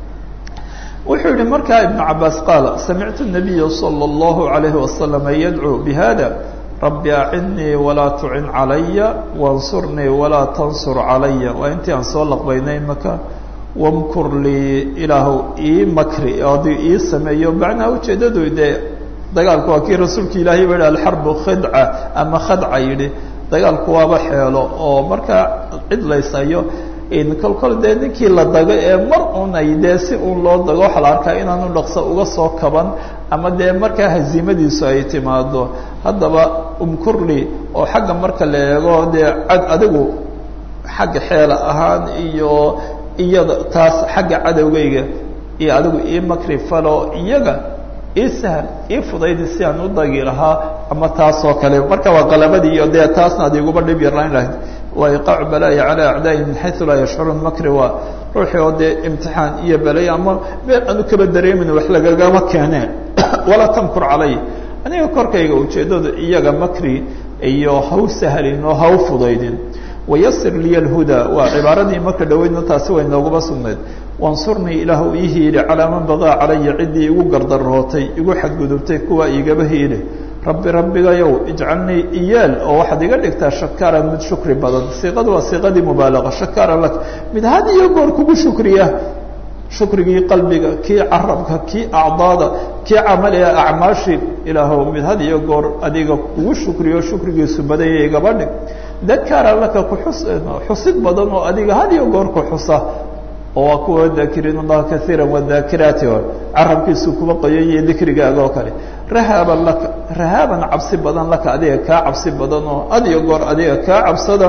wuxuu yihi markaa ibnu cabaas qaala samictu nabiya salى اllahu alayhi wasalama yadcuu bihada rabbi acinnii walaa tucin calaya wansurnii walaa tansur calaya waa intii aan soo laqbaynay maka wamkur lii ilaahu ii makri adi ii sameeyo macnaha ujeedadu dee dagaalku waa kii rasuulka ilaahay ba yihi alxarbu khidca ama khadca yidhi dagaalku waaba xeelo oo markaa cid laysayo kol kol dee ninkii la dago ee mar un ay dee si uun loo dago waxaa la arkaa inaanu dhaqso uga soo kaban ama dee markaa haziimadiisu ay timaado haddaba umkurli oo xagga marka la eego dee cad adigu xagga xeela ahaan iyo iyada taas xagga cadowgayga iyo adigu ii makri falo iyaga ii sahal ii fudaydi si aan u dagi lahaa ama taasoo kale marka waa qalabadii iyo dee taasna ad iguba dhib yarlayn lahayd waa iqaacu balaayi calaa acdaa'i min xayu laa yashcuruun makri waa ruuxii oo dee imtixaan iyo balay ama meel aanu kaba dareemin wax lagagama keeneen walaa tamkur calay aniga korkayga ujeeddadu iyaga makri iyo haw sahlin oo haw fudaydin wayasir liya alhudaa waa cibaaradii marka dhaweydna taasi way nooguma sugnayd wansurnii ilaahu ii hiili calaa man bagaa calaya ciddii igu gardarootay igu xadgudubtay kuwa igaba hiili rabbi rabbigayow ijcalnii iyaal oo waxaad iga dhigtaa shakaaran mid shukri badan siiqadu waa siiqadii mubaalaqa shakaaran lak mid had iyo goor kugu shukriya shukrigii qalbiga kii carabka kii acdaada kii camaliga acmaashi ilaahow mid had iyo goor adiga kugu shukriyo shukrigiisu badaya igaba dhig dakaaran laka kuxus xusid badan oo adiga had iyo goor ku xusa oo waa kuwa daakiriin allaha kaiira wadaakiraati carabkiisu kuba qoyaiyo dikrigaaga oo kale rahaaban laka rahaaban cabsi badan laka adiga kaa cabsi badan oo had iyo goor adiga kaa cabsada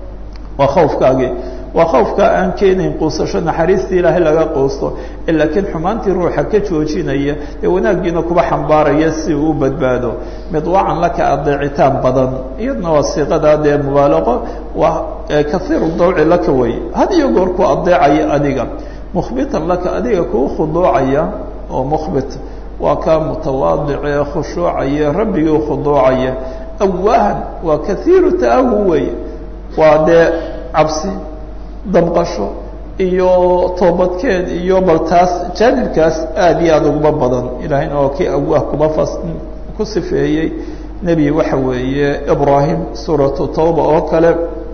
waa khawfkaagii waa khawfkaa aan keenayn quusasho naxariistii ilaahay laga quusto laakiin xumaantii ruuxa ka joojinaya ee wanaaggiina kuba xambaaraya si uu u badbaado midwacan laka adeecitaan badan iyadna waa siiqadaa dee mubaalaqo waa kaiiru dawci laka wey had iyo goor ku adeecaya adiga mukhbitan laka adiga kuu khuduucaya oo mukhbit waa kaa mutawaadice khushuucaya rabbigii khuduucaya awaahan waa kaiiru ta'awu wey waa dee cabsi damqasho iyo toobadkeed iyo bal taas jaanibkaas aada iyo aada uguma badan ilaahayna oo kii awaah kuma fas ku sifeeyey nebi waxa weeye ibraahim suuratu tawba oo kale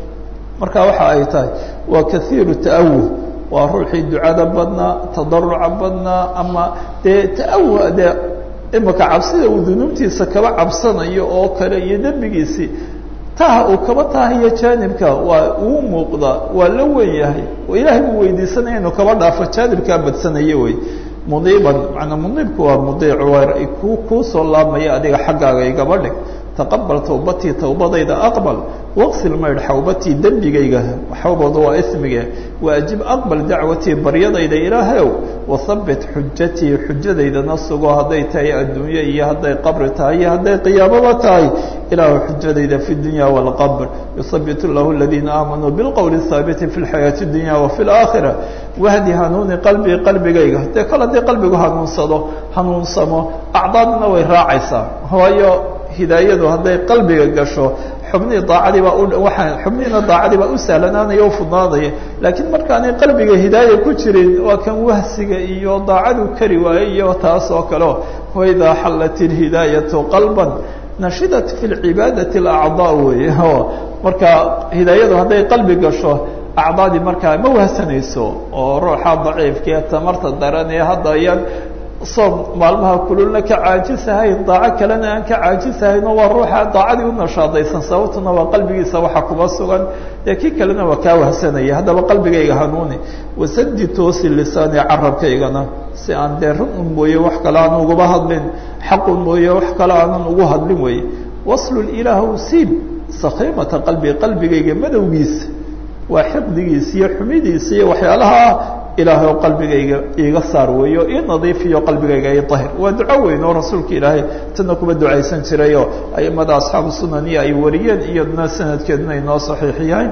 marka waxa ay tahay waa kaiiru ta'awuh waa ruuxii ducada badnaa tadaruca badnaa ama dee ta'awuh dee imika cabsida uu dunuubtiisa kaba cabsanayo oo kale iyo dembigiisii taha uu kaba tahayo jaanibka waa uu muuqda waa la wen yahay ilaahay buu weydiisanaya inuu kaba dhaafo jaanibkaa badsanayo wey mudiiban manaa mudiibku waa mudiic ku kuu soo laabmaya adiga xaggaaga igaba dhig taqabal tawbatii tawbadayda aqbal waqsil maydh xawbatii dembigayga xawbadu waa ismige waajib aqbal dacwatii baryadayda ilaahayow wahabbit xujatii xujadaydana sugo hadday tahay adduunye iyo hadday qabri tahay iyo hadday qiyaamaba tahay ilaahu xujadayda fi dunya wاlqabr yuhabbit llahu aladiina aamanuu bilqowli haabiti fi lxayaati اdunya wafi اlaakhira wahdi hanuuni qalbii qalbigayga dee kol haddii qalbigu hanuunsado hanuunsamo acdaadna way raacaysaa waayo hidaayadu hadday qalbiga gasho xubnihii daacadii baa uwaaa xubnihiina daacadii baa u sahlanaanaya o fudnaanaya laakiin markaanay qalbiga hidaaya ku jirin waa kan wahsiga iyo daacadu kari waayey iyo taas oo kaleo waidaa xallat ilhidaayatu qalban nashidat fi lcibaadati alacdaa wey marka hidaayadu hadday qalbi gasho acdaadii markaa ma wahsanayso oo ruuxa daciifkaee tamarta daran ee hadda ayaan soom maalmaha kululna ka caajisahayn daaco kalena aan ka caajisahayn oo waa ruuxa daacadii u nashaadaysan sababtuna waa qalbigiisa waxa kuba sugan dee kii kalena waa kaa wahsanaya haddaba qalbigayga hanuuni wasadi toosi lisaani carabkaygana si aan dee run un mooye wax kale aan uguba hadlin xaqun mooye wax kale aanan ugu hadlin weye waslul ilaahu siib sakhiimata qalbi qalbigayga madowgiisa waa xiqdigiisa iyo xumidiisa iyo waxyaalaha ah ilaahay oo qalbigayga iiga saar weeyo ii nadiifiyo qalbigayga i ahir waa duco weyn oo rasuulka ilaahay tana kuba ducaysan jirayoo aimada asxaabu sunaniya ay wariyeen iyaduna sanadkeeduna inoo saxiix yahay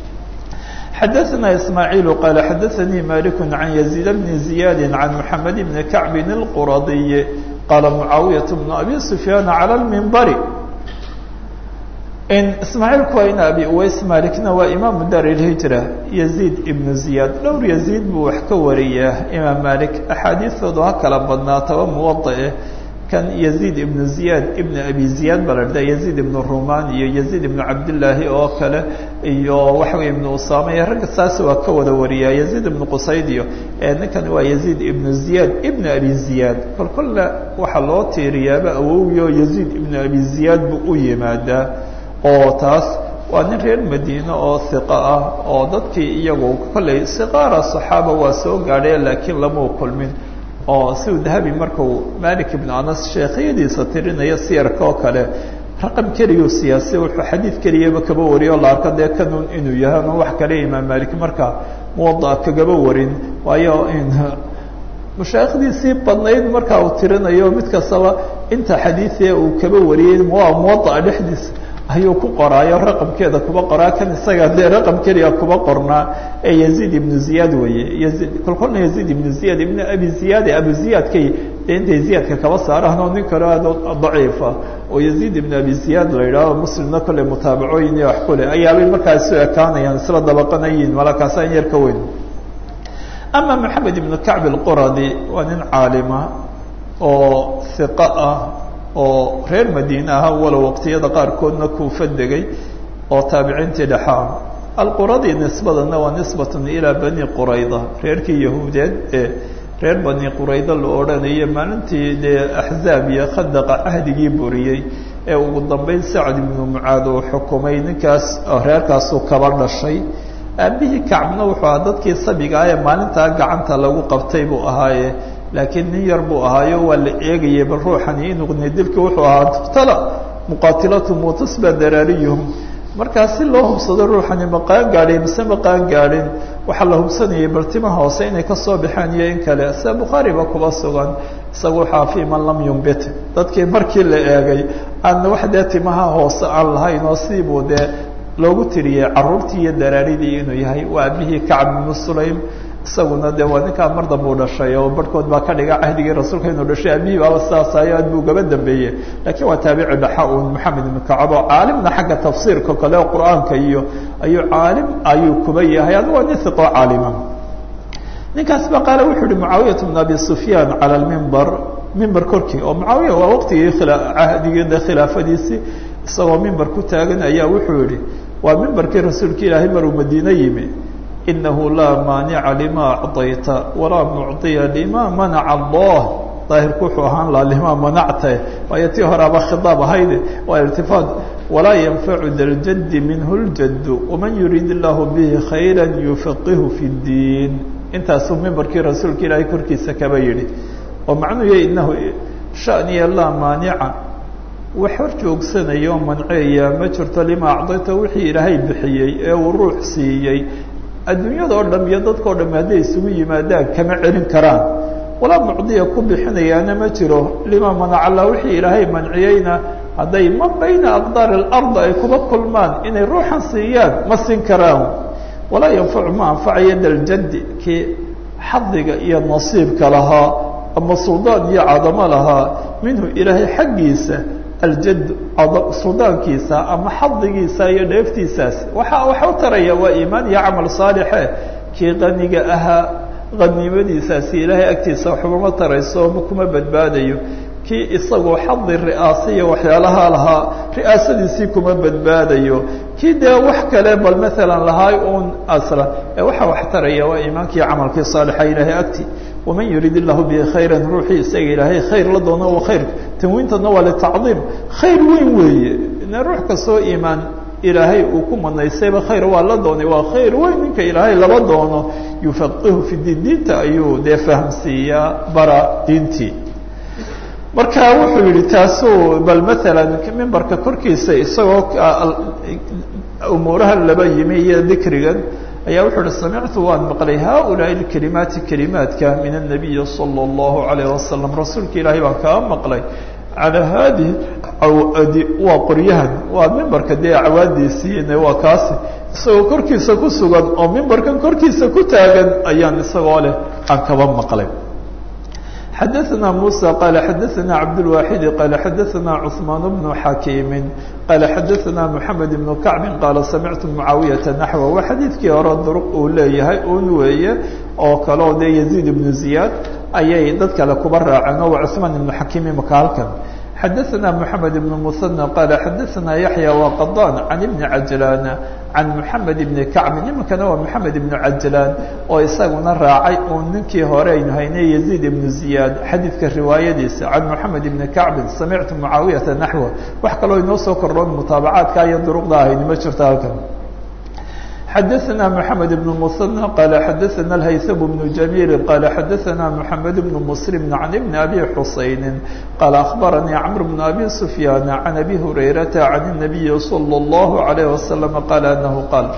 xadaثna ismaaعiil qaala xadaثanii malik can yaزيid bni ziyaadi can mxamed bni kacbi اlquradiy qaala mucaawiyaة bnu abi sufyaan calى اlmimbari ismaaciilku waa in abi uways malikna waa imaamu dar ilhijra yaziid ibnu ziyaad dhowr yaziid buu wax ka wariyaa imaam malik axaadiistoodu ha kala badnaataba muwadae kan yaziid ibnu ziyaad ibnu abi ziyaad baa la dhahda yaziid ibnu rumaan iyo yaziid ibnu cabdillaahi oo kale iyo waxa wey ibnu usaama iyo ragga saas waa ka wada wariyaa yaziid ibnu qusayd iyo ninkan waa yaziid ibnu ziyaad ibnu abi ziyaad kol kolle waxaa loo tiiriyaaba awowgii oo yaziid ibnu abi ziyaad buu u yimaadaa oo taas waa nin reer madiine oo hiqa ah oo dadkii iyagu kolley siqaara saxaaba waa soo gaadheen laakiin lamau kulmin oo siduu dahabi markuu malik ibnu anas sheekhiyadiisa tirinaya siyarka oo kale raqam keliyo siyaasi wuxuu xadiid keliyaba kaba wariyo o la arko dee kanun inuu yahay ama wax kale imaam malik marka muwada'a kagaba warin waayo mashaaikhdiisii badnayd marka uu tirinayo mid kastaba inta xadiidee uu kaba wariyey waa muwada'a dhexdiisa ayuu ku qoraayo raqamkeeda kuba qoraa kan isaga dee raqam keliya kuba qornaa ee yaziid ibnu ziyaad weeye yaziid kolkolna yaziid ibnu ziyaad ibnu abi ziyaad abu ziyaadkay dee intay ziyaadka kaba saaraan oo nin kale aad daciifa oo yaziid ibnu abi ziyaad la yidhaaho muslimna kolley mutaabacooyin iyo wax kule ayaabay markaa isu ekaanayaan isla dabaqanayiin malakaasaan yar ka weyn ama maxamed ibnu kacb alquradi waa nin caalima oo hiqa ah oo reer madiine aha walow waqtiyada qaarkoodna kuufa degay oo taabiciintii dhexaa alquradi nisbadana waa nisbatun ilaa bani qurayda reerkii yahuudeed ee reer bani qurayda la odhanaya maalintii dee axzaab iyo khadaqa cahdigii buriyey ee ugu dambeyn sacd ibnu mucaad uu xukumay ninkaas reerkaasuu kaba dhashay aabihii kacbna wuxuu ahaa dadkii sabiga ah ee maalintaa gacanta lagu qabtay buu ahaaye laakiin nin yar buu ahaayo waa la eegayay bal ruuxani inuqni dilki wuxuu ahaa tuqtala muqaatilatum watusba daraariyuhum markaa si loo hubsado ruuxani maqaan gaadhay mise maqaan gaadhin waxaa la hubsanayay bal timaha hoose inay kasoo baxaan iyo in kale sida bukhaariba kuba sugan isaga waxaa fi man lam yumbit dadkii markii la eegay aan wax dee timaha hoose aan lahayn oo sidiibuu dee loogu tiriyey caruurtii iyo daraaridii inuu yahay waa abihii kacb ibnu sulaym isaguna de waa ninkaa mar dambe u dhashay oo barhkood baa ka dhiga cahdigii rasuulka inuu dhashay abihii baaba sidaasayo aad buu gaba dambeeyey lakiin waa taabici dhaxa un maxamed ibnu kacab oo caalimna xagga tafsiirka kale oo qur-aanka iyo ayuu caalim ayuu kuba yahay adu waa nin hiqoo caalima ninkaas ba qaale wuxuu yihi mucaawiyat bn abi sufyaan cala lmimbar mimber korkii oo mucaawiya waa waqtigii cahdigii khilaafadiisii isagoo mimber ku taagan ayaa wuxuu yihi waa mimbarkii rasuulka ilaahay maruu madiine yimi inahu laa maanica lima acطayta walaa mucطiya lima manaca allah daahirku wuxuu ahaan lahaa lima manacta waayo tii horeaba khiaab ahayde waa irtifaad walaa yanfacu daljadi minhu ljadu waman yuriid illahu bihi khayra yufaqihu fi اdiin intaasuu mimbarkii rasuulka ilaahay korkiisa kaba yihi oo macnuu ya inahu shaniya laa maanica wax hor joogsanaya oo manceeya ma jirto lima acdayta wixii ilaahay bixiyey ee uu ruux siiyey adduunyada oo dham iyo dadka o dham hadday isugu yimaadaan kama celin karaan walaa mucdiya ku bixinayaana ma jiro lima manacalla wixii ilaahay manciyeyna hadday ma bayna aqdaari alard ay kuba kulmaan inay ruuxan siiyaan ma siin karaan walaa yanfacu ma anfacayo daljadi kii xadiga iyo nasiibka lahaa ama suldaan iyo cadamo lahaa minhu ilaahay xaggiisa aljad suldaankiisa ama xadigiisa iyo dheeftiisaas waxa waxa u taraya waa iimaan iyo camal saalixe kii qaniga ahaa qanimadiisaasi ilaahay agtiisa waxbama tarayso ma kuma badbaadayo kii isagoo xadi ri'aasa iyo waxyaalaha lahaa ri'aasadiisii kuma badbaadayo kii dee wax kale bal maalan lahaay un aslan ee waxa wax taraya waa iimaankii camalkii saalixa ilaahay agti waman yurid illahu bihi khayra ruuxii isaga ilaahay khayr la doono wa khayr tanwiintana waa litacdiim khayr weyn weeye ina ruux kastoo iimaan ilaahay uu ku manaysayba khayr waa la doonay waa khayr weyn ninka ilaahay laba doono yufaqihu fi diin diinta ayuu dee fahamsiiyaa bara diintii marka wuxuu yihi taasuu bal maalan mimbarka korkiisa isagoo umuuraha laba yimi iyo dikrigan ayaa wuxuu uhi samictu waan maqlay haulaai اkelimaati kelimaadka min الnabiyi salى اllahu alayh wasalam rasuulka ilaahay baan kaa maqlay calaa haadihi awadi waa qoryahan waa mimbarka dee acwaadiisiin waa kaasi isagoo korkiisa ku sugan oo mimbarkan korkiisa ku taagan ayaan isagoo leh aan kaba maqlay xadaثna muسى qala xadaثna cabdالواxidi qala xadaثna cثmaan bnu xakiimi qala xadaثna mحamed بnu kacbi qaala samictu mucaawiyaةa naxwa waa xadiidkii hore duruq uu leeyahay un weeye oo kale oo dee yaziid ibnu ziyaad ayay dad kale kuba raaceen oo waa cثmaan ibnu xakiim imaka halkan xadaثna mحamed بن mثنى qala xadaثna yaحyى وqaضاn can ibni cajlan can mحamed ibni kacbi nimankana waa mحamed ibnu cajlan oo isaguna raacay uu ninkii hore aynu haynay yaزيid ibnu ziyaad xadiidka riwaayadiisa can mحamed ibni kacbin samictu mucaawiyaةa naxwa wax kaloo inoo soo kordhoon mutaabacaadka iyo duruqda ahayni ma jirto halkan xadaثna mحamed بن mثنى qal xadaثna الhayثم بن جميل qal xadaثna mحamed بن mسلم عن بن أbي xusayن qal أخbarnii cمر بن أbي سفyاn عن أbي هurayرaةa عن النبي صلى الله عليه وسلم qal أنه qاl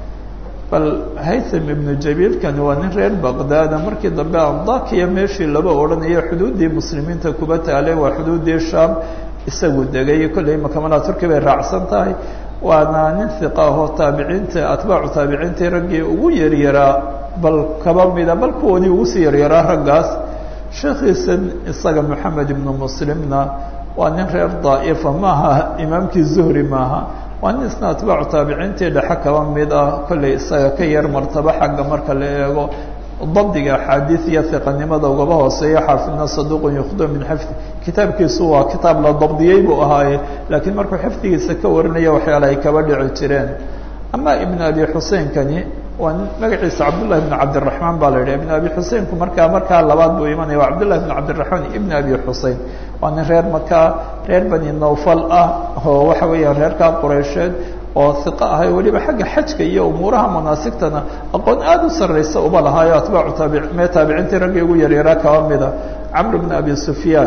bal haytham ibnu jabiilkani waa nin reer baqdaada markii dambe andakiya meeshii laba odhanayo xuduuddii muslimiinta kuba taalay waa xuduuddii shaam isagu degay kolley makamala turki bay raacsan tahay waana nin hiqa ahoo taabiciinta atbaacu taabiciintii raggii ugu yaryaraa bal kaba mida bal kuwani ugu sii yaryaraa raggaas sheekhiisan isaga moxamed ibnu muslimna waa nin reer daa'ifa maaha imaamkii zuhri maaha waa nin isna atbaacu taabiciintii dhexe kaba mid ah kolley isaga ka yar martaba xagga marka la eego dabdiga axaadiid iyo hiqanimada ugaba hooseeya xaafidna saduuqun yukhdo min xifdi kitaabkiisu waa kitaab la dabdiyey buu ahaaye laakiin markuu xifdigiisa ka warinaya waxyaala ay kaba dhici jireen ama ibn abi xuseinkani waa nin magaciisa cabdullahi bn cabdiraxmaan baa la yidhah ibn abi xuseinku markaa markaa labaad buu imanaya waa cabdullahi bn cabdiraxmaan ibn abi xusein waa nin reer makaa reer bani nawfal ah oo waxa weeyaan reerkaa qureysheed oo hiqo ahay weliba xagga xajka iyo umuuraha manaasigtana aqoon aada u sarraysa uba lahaayo atbaacu taabi mee taabiciintii raggii ugu yaryaraa kaba mida camr bn abi sufyaan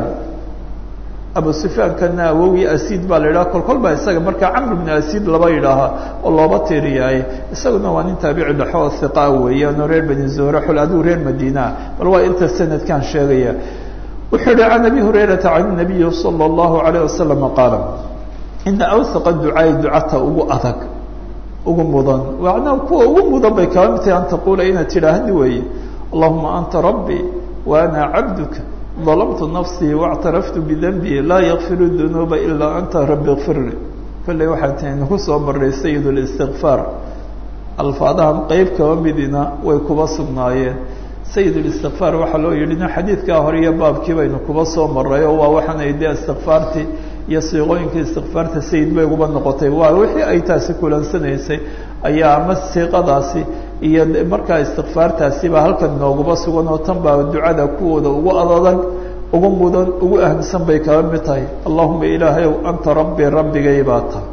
abu sufyaankana awowgii asiid baa la yidhaha kol kol baa isaga markaa camr bn asiid laba yidhaahaa oo looba tiiriyaaye isaguna waa nin taabici dhexo oo hiqa weeyaan oo reer bani zuhre xul adigu reer madiinaa bal waa inta sanadkan sheegaya wuxuu yihi can abi hurayrata can nabiyi salى اllahu alayه wasalam qaala ina awhaqa ducaai ducata ugu adag ugu mudan macnaha kuwa ugu mudan bay kaba mid tahay an taquula inaad tidhaahdi weeye allahuma anta rabbii wa ana cabduka ظلمت نفسي واعترفت بذنبي لا يغفر الذنوب إلا أنت رب اغفر لي kolley waxaa taynu ku soo maray sayid الاstikفاar alfaadahan qeyb kaba midina way kuba sugnaayeen sayid الاstikفاar waxaa loo yihi nin xadiidkaa hore iyo baabkii baynu kuba soo maray oo waa waxaanay de istikفaartii iyo siiqooyinka istikفaarta sayid bay uba noqotay waa wixii ay taasi kulansanaysay ayaa ama siiqadaasi iyo markaa istikfaartaasiba halkan nooguba sugan oo tan baa ducada kuwooda ugu adadag ugu mudan ugu ahamsan bay kaba mid tahay allahuma ilaahayow anta rabbii rabbigay baa tahay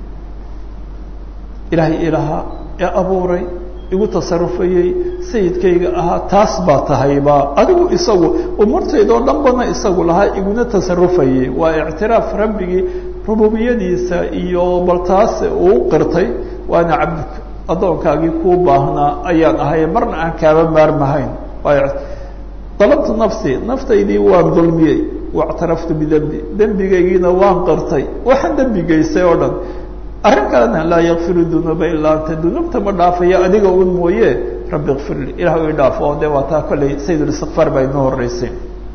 ilaahay ilaha ee abuuray igu tasarufayey sayidkayga ahaa taas baa tahayba adigu isagu umurtaydoo dhan bana isagu lahaa iguna tasarufayey waa ictiraaf rabbigii rububiyadiisa iyo bal taas uu qirtay waana cabduka addoonkaagii kuu baahnaa ayaan ahay marna aan kaaba maarmahayn dalabtu nafsi naftaydii waan dulmiyey waاctaraftu bidembi dembigaygiina waan qirtay waxaan dembigaysay oo dhan arrin kalena laa yakfiru dunuuba ilaa anta dunuubta ma dhaafayo adiga un mooye rabbi kfir li ilah i dhaaf oo de waa taa kolley sayid اlistikfaar baa inoo horeysay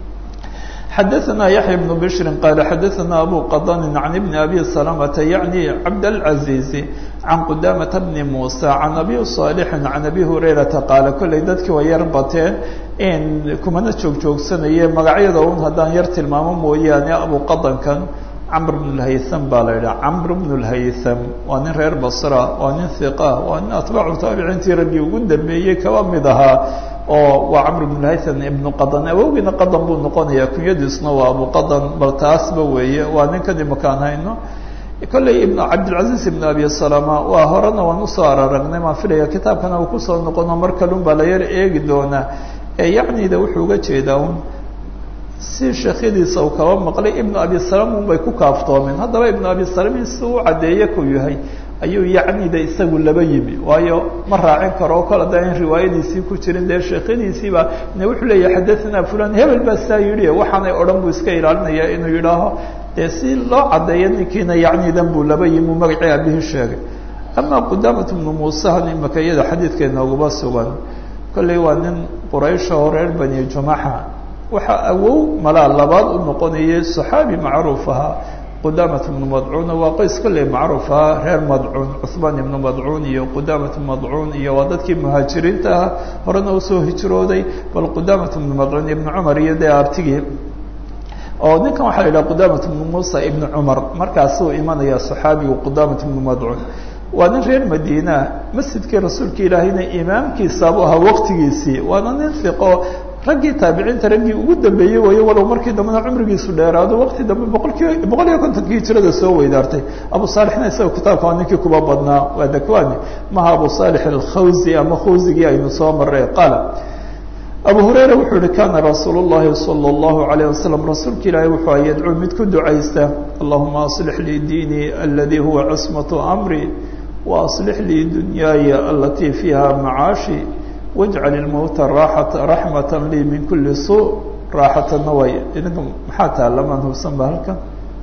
xadaثna yaحya بن bشhr qal xadaثna abu qadn عan بn abi سلمةa yaعnي cabdالعaزيiز can qudamةa bni muسى can abi صاalح can abi hurayraةa qaala kolley dadkii waa yar bateen in kumana joog joogsanaye magacyada un haddaan yar tilmaamo mooyaane abu qadankan camr bn اlhaytham baa la yidhaha camr bn اlhaytham waa nin reer basra waa nin hiqa waa nin atbaacu taabiciintii raggii ugu dambeeyey kaba mid ahaa oo waa camr bn haytham ibnu qadan awowgiina qadan buu noqonaya kunyadiisna waa abu qadan bal taasba weeye waa ninkan imakaan hayno kolley ibn cabdilcaziz ibn abi salama waa horena waan usoo araragnay maan filaya kitaabkana uu kusoo noqono mar kalun baa la yar eegi doonaa ee yacnida wuxuu uga jeedaa un si sheekhyadiisa uu kaba maqlay ibnu abi salam un bay ku kaaftoomeen haddaba ibnu abi salam si u caddeeye ku yahay ayuu yacnida isagu laba yimi waayo ma raacin karo o kol haddaan riwaayadiisii ku jirin dee sheekhadiisiiba ne wuxuu leeyahy xadathana fulan hebel baa saa yidhi waxaanay odhan buu iska ilaalinaya inuu yidhaaho dee si loo caddeeyo ninkiina yacnidan buu laba yimi uu magacii aabihii sheegay ama qudaamat bnu muusehan imaka iyada xadiidka inooguma sugan kolley waa nin quraysha oo reer bani jumaxa waxaa awow malaa labaad u noqonayay saxaabi macruuf ahaa qudamat ibnu madcuun waa qoys kolley macruuf ahaa reer madcuun cuhmaan ibnu madcuun iyo qudamat madcuun iyo waa dadkii muhaajiriinta ah horena usoo hijrooday bal qudamat ibnu madcuun ibnu cumar iyo dee artigii oo ninkan waxaa la yidhaha qudamat ibnu muusa ibnu cumar markaasuu imanaya saxaabigu qudamat ibnu madcuun waa nin reer madiina masjidkii rasuulka ilaahayna imaamkiisaabu ahaa waqtigiisii waana nin fiqo raggii taabiciinta raggii ugu dambeeyey wayo walow markii dambena cumrigiisu dheeraado waqti dambe boqolkiiba boqol iyo kontonkii hijrada soo weydaartay abu saalixna isaga kitaabka waa ninkii kuba badnaa waa dakwani maha abu saalix alkhawsi ama khawsigii aynu soo maray qaala abu hurayra wuxuu yihi kana rasuul llahi salى اllahu alayh wasalam rasuulka ilaahi wuxuu a yadcuu mid ku ducaysta allahuma aslix lii diinii aladi huwa cismatu amri waaslix lii dunyaaya alatii fiiha macaashi wajcal ilmowta raaxata raxmata lii min kuli suu raaxatana way idinka maxaa taalamaan hubsan ba halkan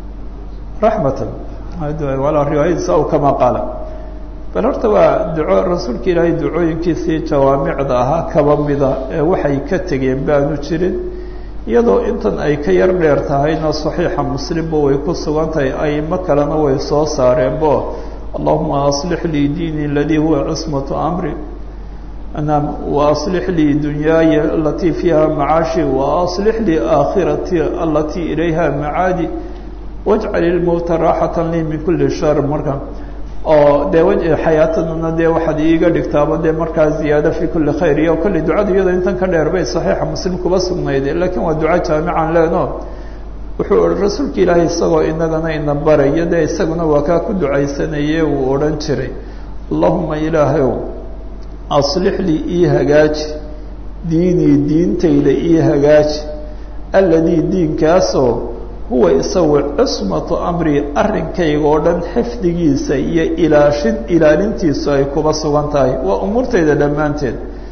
raxmatan walaa riwaayadiisa aw kama qaala bal horta waa duco rasuulka ilaahay ducooyinkiisii jawaamicda ahaa kaba mida ee waxay ka tegeen baanu jirin iyadoo intan ay ka yar dheer tahayna saxiixa muslimba way ku sugan tahay aimo kalena way soo saareenbo allahuma aslix lii diini aladii huwa cismatu amri naam waaslix lii dunyaaya alatii fiiha macaashi waaslix lii aakhirati alatii ilayha macaadi wajcal ilmowta raaxata lii min kuli shar marka oo dee w xayaatadana dee waxaad iiga dhigtaaba dee markaa ziyaado fi kuli khayr iyo kolley ducada iyadoo intan ka dheer bay saxiixa muslim kuba sugnayde lakiin waa duco jaamican leeno wuxuu rasuulka ilaahay isagoo inagana ina baraya dee isaguna waa kaa ku ducaysanaye uu odhan jiray allahuma ilaahayow aslix lii ii hagaaji diinii diintayda ii hagaaji alladii diinkaasoo huwa isagu cismatu amri arrinkayga oo dhan xifdigiisa iyo ilaashin ilaalintiisu ay kuba sugan tahay waa umuurtayda dhammaanteed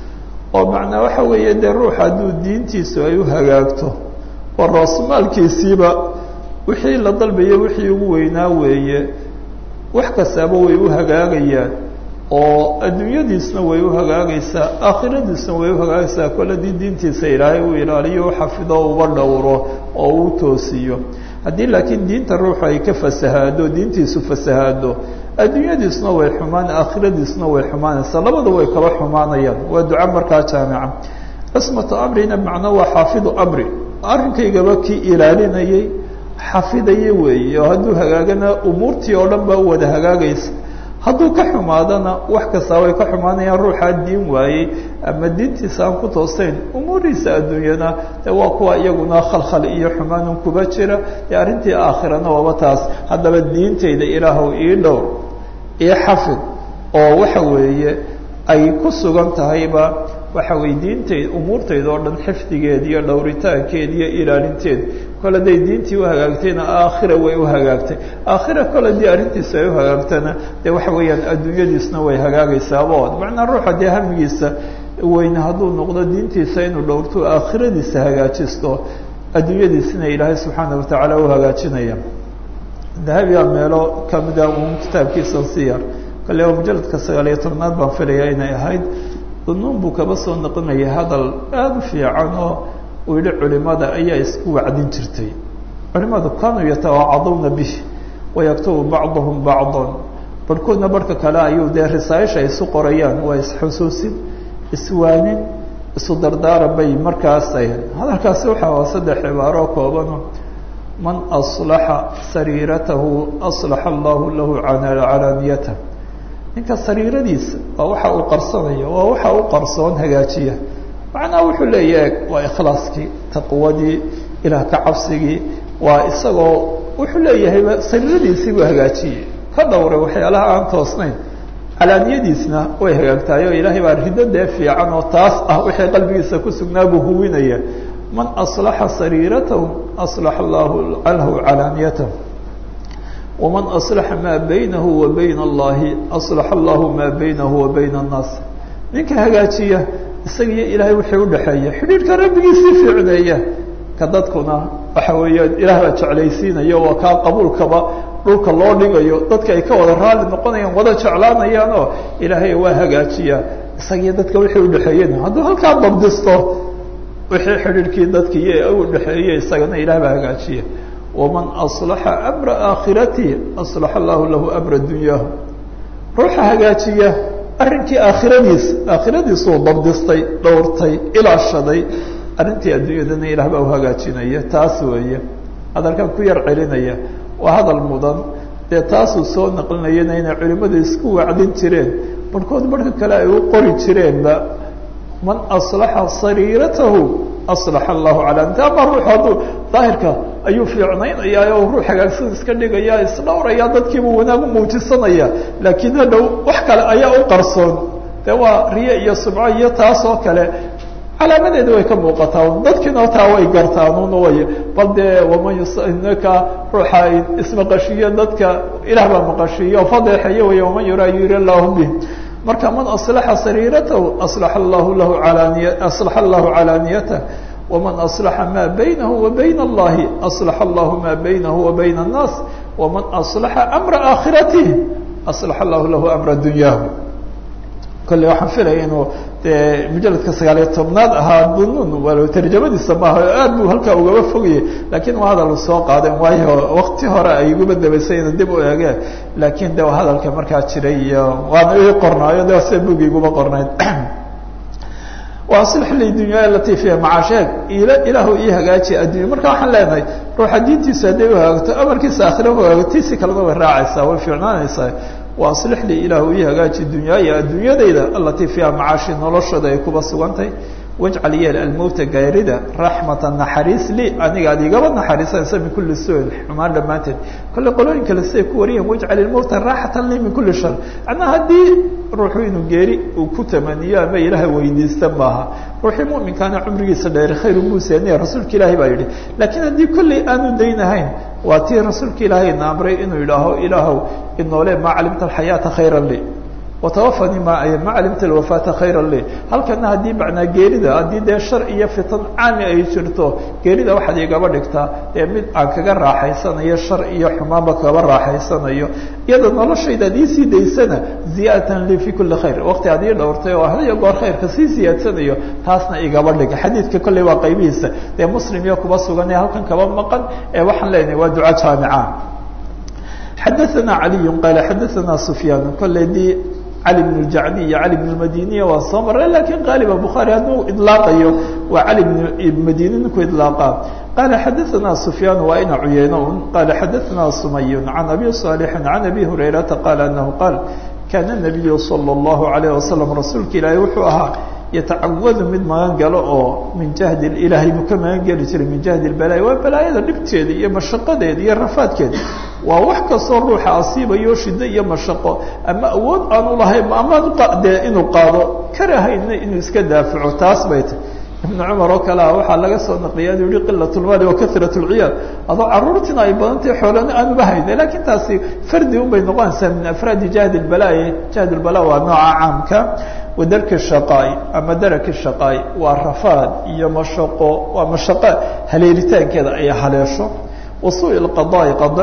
oo macnaa waxa weeye dee ruux hadduu diintiisu ay u hagaagto oo raasmaalkiisiiba wixii la dalbayo wixii ugu weynaa weeye wax kastaaba way u hagaagayaan oo adduunyadiisna way u hagaagaysaa aakhiradiisna way u hagaagaysaa kol haddii diintiisa ilaahay uu ilaaliyo u xafido uba dhowro oo uu toosiyo haddii laakiin diinta ruuxu ay ka fasahaado diintiisu fasahaado adduunyadiisna way xumaan aakhiradiisna way xumaanaysaa labada way kala xumaanayaan waa duco markaa jaamica cismatu amrina macno waa xaafidu amri arrinkaygaba kii ilaalinayay xafidaya weeye oo hadduu hagaagana umuurtii oo dhan baa u wada hagaagaysa hadduu ka xumaadana wax kastaa way ka xumaanayaan ruuxaa diin waayey ama diintiisa aan ku toosayn umuurihiisa adduunyana de waa kuwa iyaguna khalkhal iyo xumaanun kuba jira dee arrintii aakhirana waaba taas haddaba diintayda ilaahow ii dhowr ii xafid oo waxa weeye ay ku sugan tahayba waxa weye diintayd umuurtayda oo dhan xifdigeed iyo dhowritaankeed iyo ilaalinteed kol hadday diintii u hagaagtayna aakhira way u hagaagtay aakhira kol haddii arrintiisa ay u hagaagtana dee waxa weeyaan adduunyadiisna way hagaagaysaabo macnaa ruuxa dee hamigiisa weyne hadduu noqdo diintiisa inuu dhowrto aakhiradiisa hagaajisto adduunyadiisina ilaahay subxaana watacaala u hagaajinaya dahabiga meelo kamida un kitaabkiisa siyar kale oo mujaladka sagaal iyo tobnaad baan filayaa inay ahayd dunuun buu kaba soo noqonayay hadal aada u fiican oo uu yihi culimada ayaa isku wacdin jirtay culimadu kanuu yatawaacaduna bih wayaktubu bacduhum bacdan barhkoodna barhka kale ayuu dee risaaisha ay isu qorayaan waa isxusuusin iswaanin isu dardaaran bay markaas ahayd hadalkaasi waxa waa saddex cibaaro koobano man aslaxa sariiratahu aslaxa allahu lahu calaaniyatah ninka sariiradiisa waa waxa uu qarsanayo waa waxa u qarsoon hagaajiya macnaha wuxuu leeyahay waa ikhlaaskii taqwadii ilaah ka cabsigii waa isagoo wuxuu leeyahayba sariiradiisii buu hagaajiyey ka dhowray waxyaalaha aan toosnayn calaaniyadiisna way hagaagtahay oo ilaahay baa rido dee fiican oo taas ah wixii qalbigiisa ku sugnaa buu huwinaya man aslaxa sariiratahu aslaxa allahu lahu calaaniyatahu waman aslaxa maa baynahu wa bayna allahi aslaxa allahu maa baynahu wa bayna annaas ninka hagaajiya isagiyo ilaahay wixii udhaxeeya xidhiidhka rabbigiisii fiicneeya ka dadkuna waxa weeyaan ilaah baa jeclaysiinayo waa kaa qabuulkaba dhulka loo dhigayo dadka ay ka wada raalli noqonayaan wada jeclaanayaan oo ilaahay waa hagaajiya isagiyo dadka wixii udhaxeeyena hadduu halkaa dabdisto wixii xidhiidhkii dadkiiyo udhaxeeye isagana ilaah baa hagaajiya waman aslaxa amra aakhirati aslaxa allahu lahu amra dunyaahu ruuxa hagaajiya arrinkii aakhiradiisa aakhiradiisuu dabdistay dhowrtay ilaashaday arrintii adduunyadana ilaah baa u hagaajinaya taas weeye hadalkan ku yar celinaya waa hadal mudan dee taasuu soo naqlinayana inay culimmadu isku wacdin jireen barhkood barhka kale ay u qori jireenba man aslaxa sariiratahu aslaxa allahu calaaniyata ama ruuxu hadduu daahirka ayuu fiicnaynaya oo ruux hagaagsan iska dhigaya isdhowraya dadkiibuu wanaag u muujisanaya laakiin hadhow wax kale ayaa u qarsoon de waa riye iyo subco iyo taas oo kale calaamadeeda way ka muuqataa dadkiina taa way gartaan un way bal dee waman yusnaka ruuxa ismaqashiiyo dadka ilaah baa maqashiiyo fadeexeeye wey waman yuraa yuri allahu bih marka man aslaxa sariiratahu aslaxa allahu lahu alaniy aslaxa allahu calaaniyatah waman aslaxa maa baynahu wa bayna allahi aslaxa allahu maa baynahu wa bayna annaas waman aslaxa amra aakhiratihi aslaxa allahu lahu amra dunyaahu kolley waxaan filaya inuu dee mujaladka sagaaliyo tobnaad ahaa bunun walo tarjamadiisa maaha o aad buu halkaa ugaba fogayay laakiin waa hadal soo qaadeen waayo wakti hore ay iguba dabaysay ina dib u eegeen laakiin de hadalka markaa jiray iyo waana ii qornaayo de sida bugi iguba qornayd waslix li dunya alati fiha macaasheeg il ilaahu ii hagaaji addunya marka waxaan leenahay ruuxa diintiisa hadday uhagaagto amarkiisa aakhira uhagaago tiisi kalena way raacaysaa way fiicnaanaysaa waaslix li ilaahu ii hagaaji dunyaaya adduunyadayda alatii fiiha macaashi noloshooda ay kuba sugantay wajcal yeel almowta gaarida raxmata naxariis li aniga ad igaba naxariisanaysa min kuli su-in xumaan dhammaanteed kolle qolooyin kale siday ku wariyeen wajcal ilmowta raaxatan li min kuli shar macnaa haddii ruuxu inuu geeri uu ku tamaniyo ama ilaha weydiista maaha ruuxii muminkaana cumrigiisa dheer khayru buuseniya rasuulka ilaahay baa yidhi laakiin haddii kolley aanu daynahayn waa tii rasuulka ilaahay na amray inuu yidhaaho ilaahow inoole maa calimta alxayaata khayra li watawafanii ma ma calimta alwafaata khayra li halkana haddii macnaa geerida haddii dee shar iyo fitan caami ay jirto geerida waxaad igaba dhigtaa dee mid aan kaga raaxaysanayo shar iyo xumaanba kaba raaxaysanayo iyada noloshayda ad iisii daysana ziyaadatan li fi kuli khayr waqti ad ii dhowrtay oo hadiyo goor khayrka sii ziyaadsanayo taasna igaba dhiga xadiidka kolley waa qaybihiisa dee muslim iyo kuba sugan ee halkan kaba maqan ee waxaan leenahay waa duco jaamica xadaثna عaliي qal xadaثna سfyaan kolley dii cali بن الjacdi iyo cali بن الmadiniya waa soo maray lakin qaaliba bukhaarي hadduu iطlaaqayo waa cali بن madini ninku iطlaaqa qala xadaثna سfyaan waa ina cuyeyno un qala xadaثna sumay عan abi صاalح عan abi hurayrata qala anahu qaal kana النabiyu slى الlahu عalيه waslم rasuulka ilaahi wuxuu ahaa yatacawadu mid magan galo oo min jahdi ilaahay buu ka magan geli jiray min jahdi balaaya waa balaayada dhibteeda iyo mashaqadeeda iyo rafaadkeeda waa wax kastoo ruuxa asiibayo shiddo iyo mashaqo ama awood aanu lahayn ama dee inuu qaado karahayna inuu iska daafaco taas bay tahy ibnu cumar oo kale ah waxaa laga soo naqliya inu yihi qilat lmaali wa karat lciyaal adoo caruurtina ay badantay xoolana aanuba hayna lakin taasi fardi un bay noqonaysaa min afraadi jahdi balaaya jahd lbala waa nooca caamka wadarki shaqaai ama daraki shaqaai waa rafaad iyo mashaqo waa mashaqo haleelitaankeeda ay haleesho wasuu lqadaai qada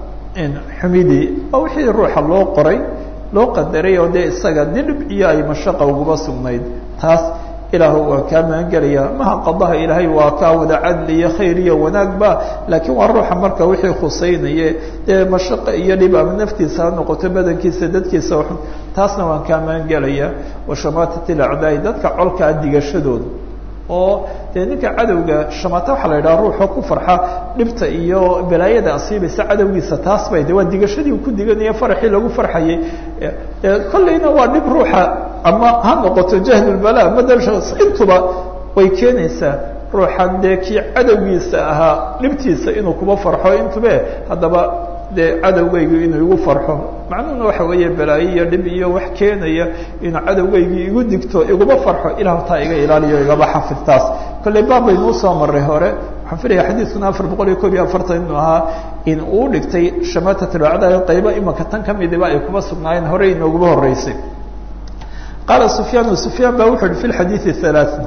xumidii waa wixii ruuxa loo qoray loo qadaray oo dee isaga didhib iyo ay mashaqa uguba sugnayd taas ilaahu waa kaa magangelaya maha qadaha ilaahay waa kaa wada cadli iyo khayr iyo wanaagba laakiin waa ruuxa marka wixii khusaynaye dee mashaqo iyo dhib ama naftiisa ha noqoto badankiisa dadkiisa xun taasna waan kaa magangelaya washamaatat ilacdaai dadka colkaa digashadooda oo dee ninka cadowga shamaata waxaa la yidhaha ruuxoo ku farxa dhibta iyo balaayada asiibaysa cadowgiisa taas bay de waa digashadii uu ku diganaya faraxii lagu farxayay kolleyna waa dhib ruuxa ama ha noqoto jahlulbala madal intuba way keenaysaa ruuxan dee kii cadowgiisa ahaa dhibtiisa inuu kuba farxo intube haddaba dee cadowgaygu inuu igu farxo macnuhuna waxa weeye balaayo iyo dhib iyo wax keenaya inuu cadowgaygi igu digto iguma farxo ilahu taa iga ilaaliyo igaba xafid taas kolley baab baynuu soo maray hore waxaan filaya xadiidkuna afar boqol iyo koob iyo afartan inuu ahaa in uu dhigtay shamatatulacda qaybo imanka tan kamidiba ay kuba sugnaayeen horey inooguma horeysay qaala sufyaan sufyaan ba wuxu uhi fi lxadiidi halaaثa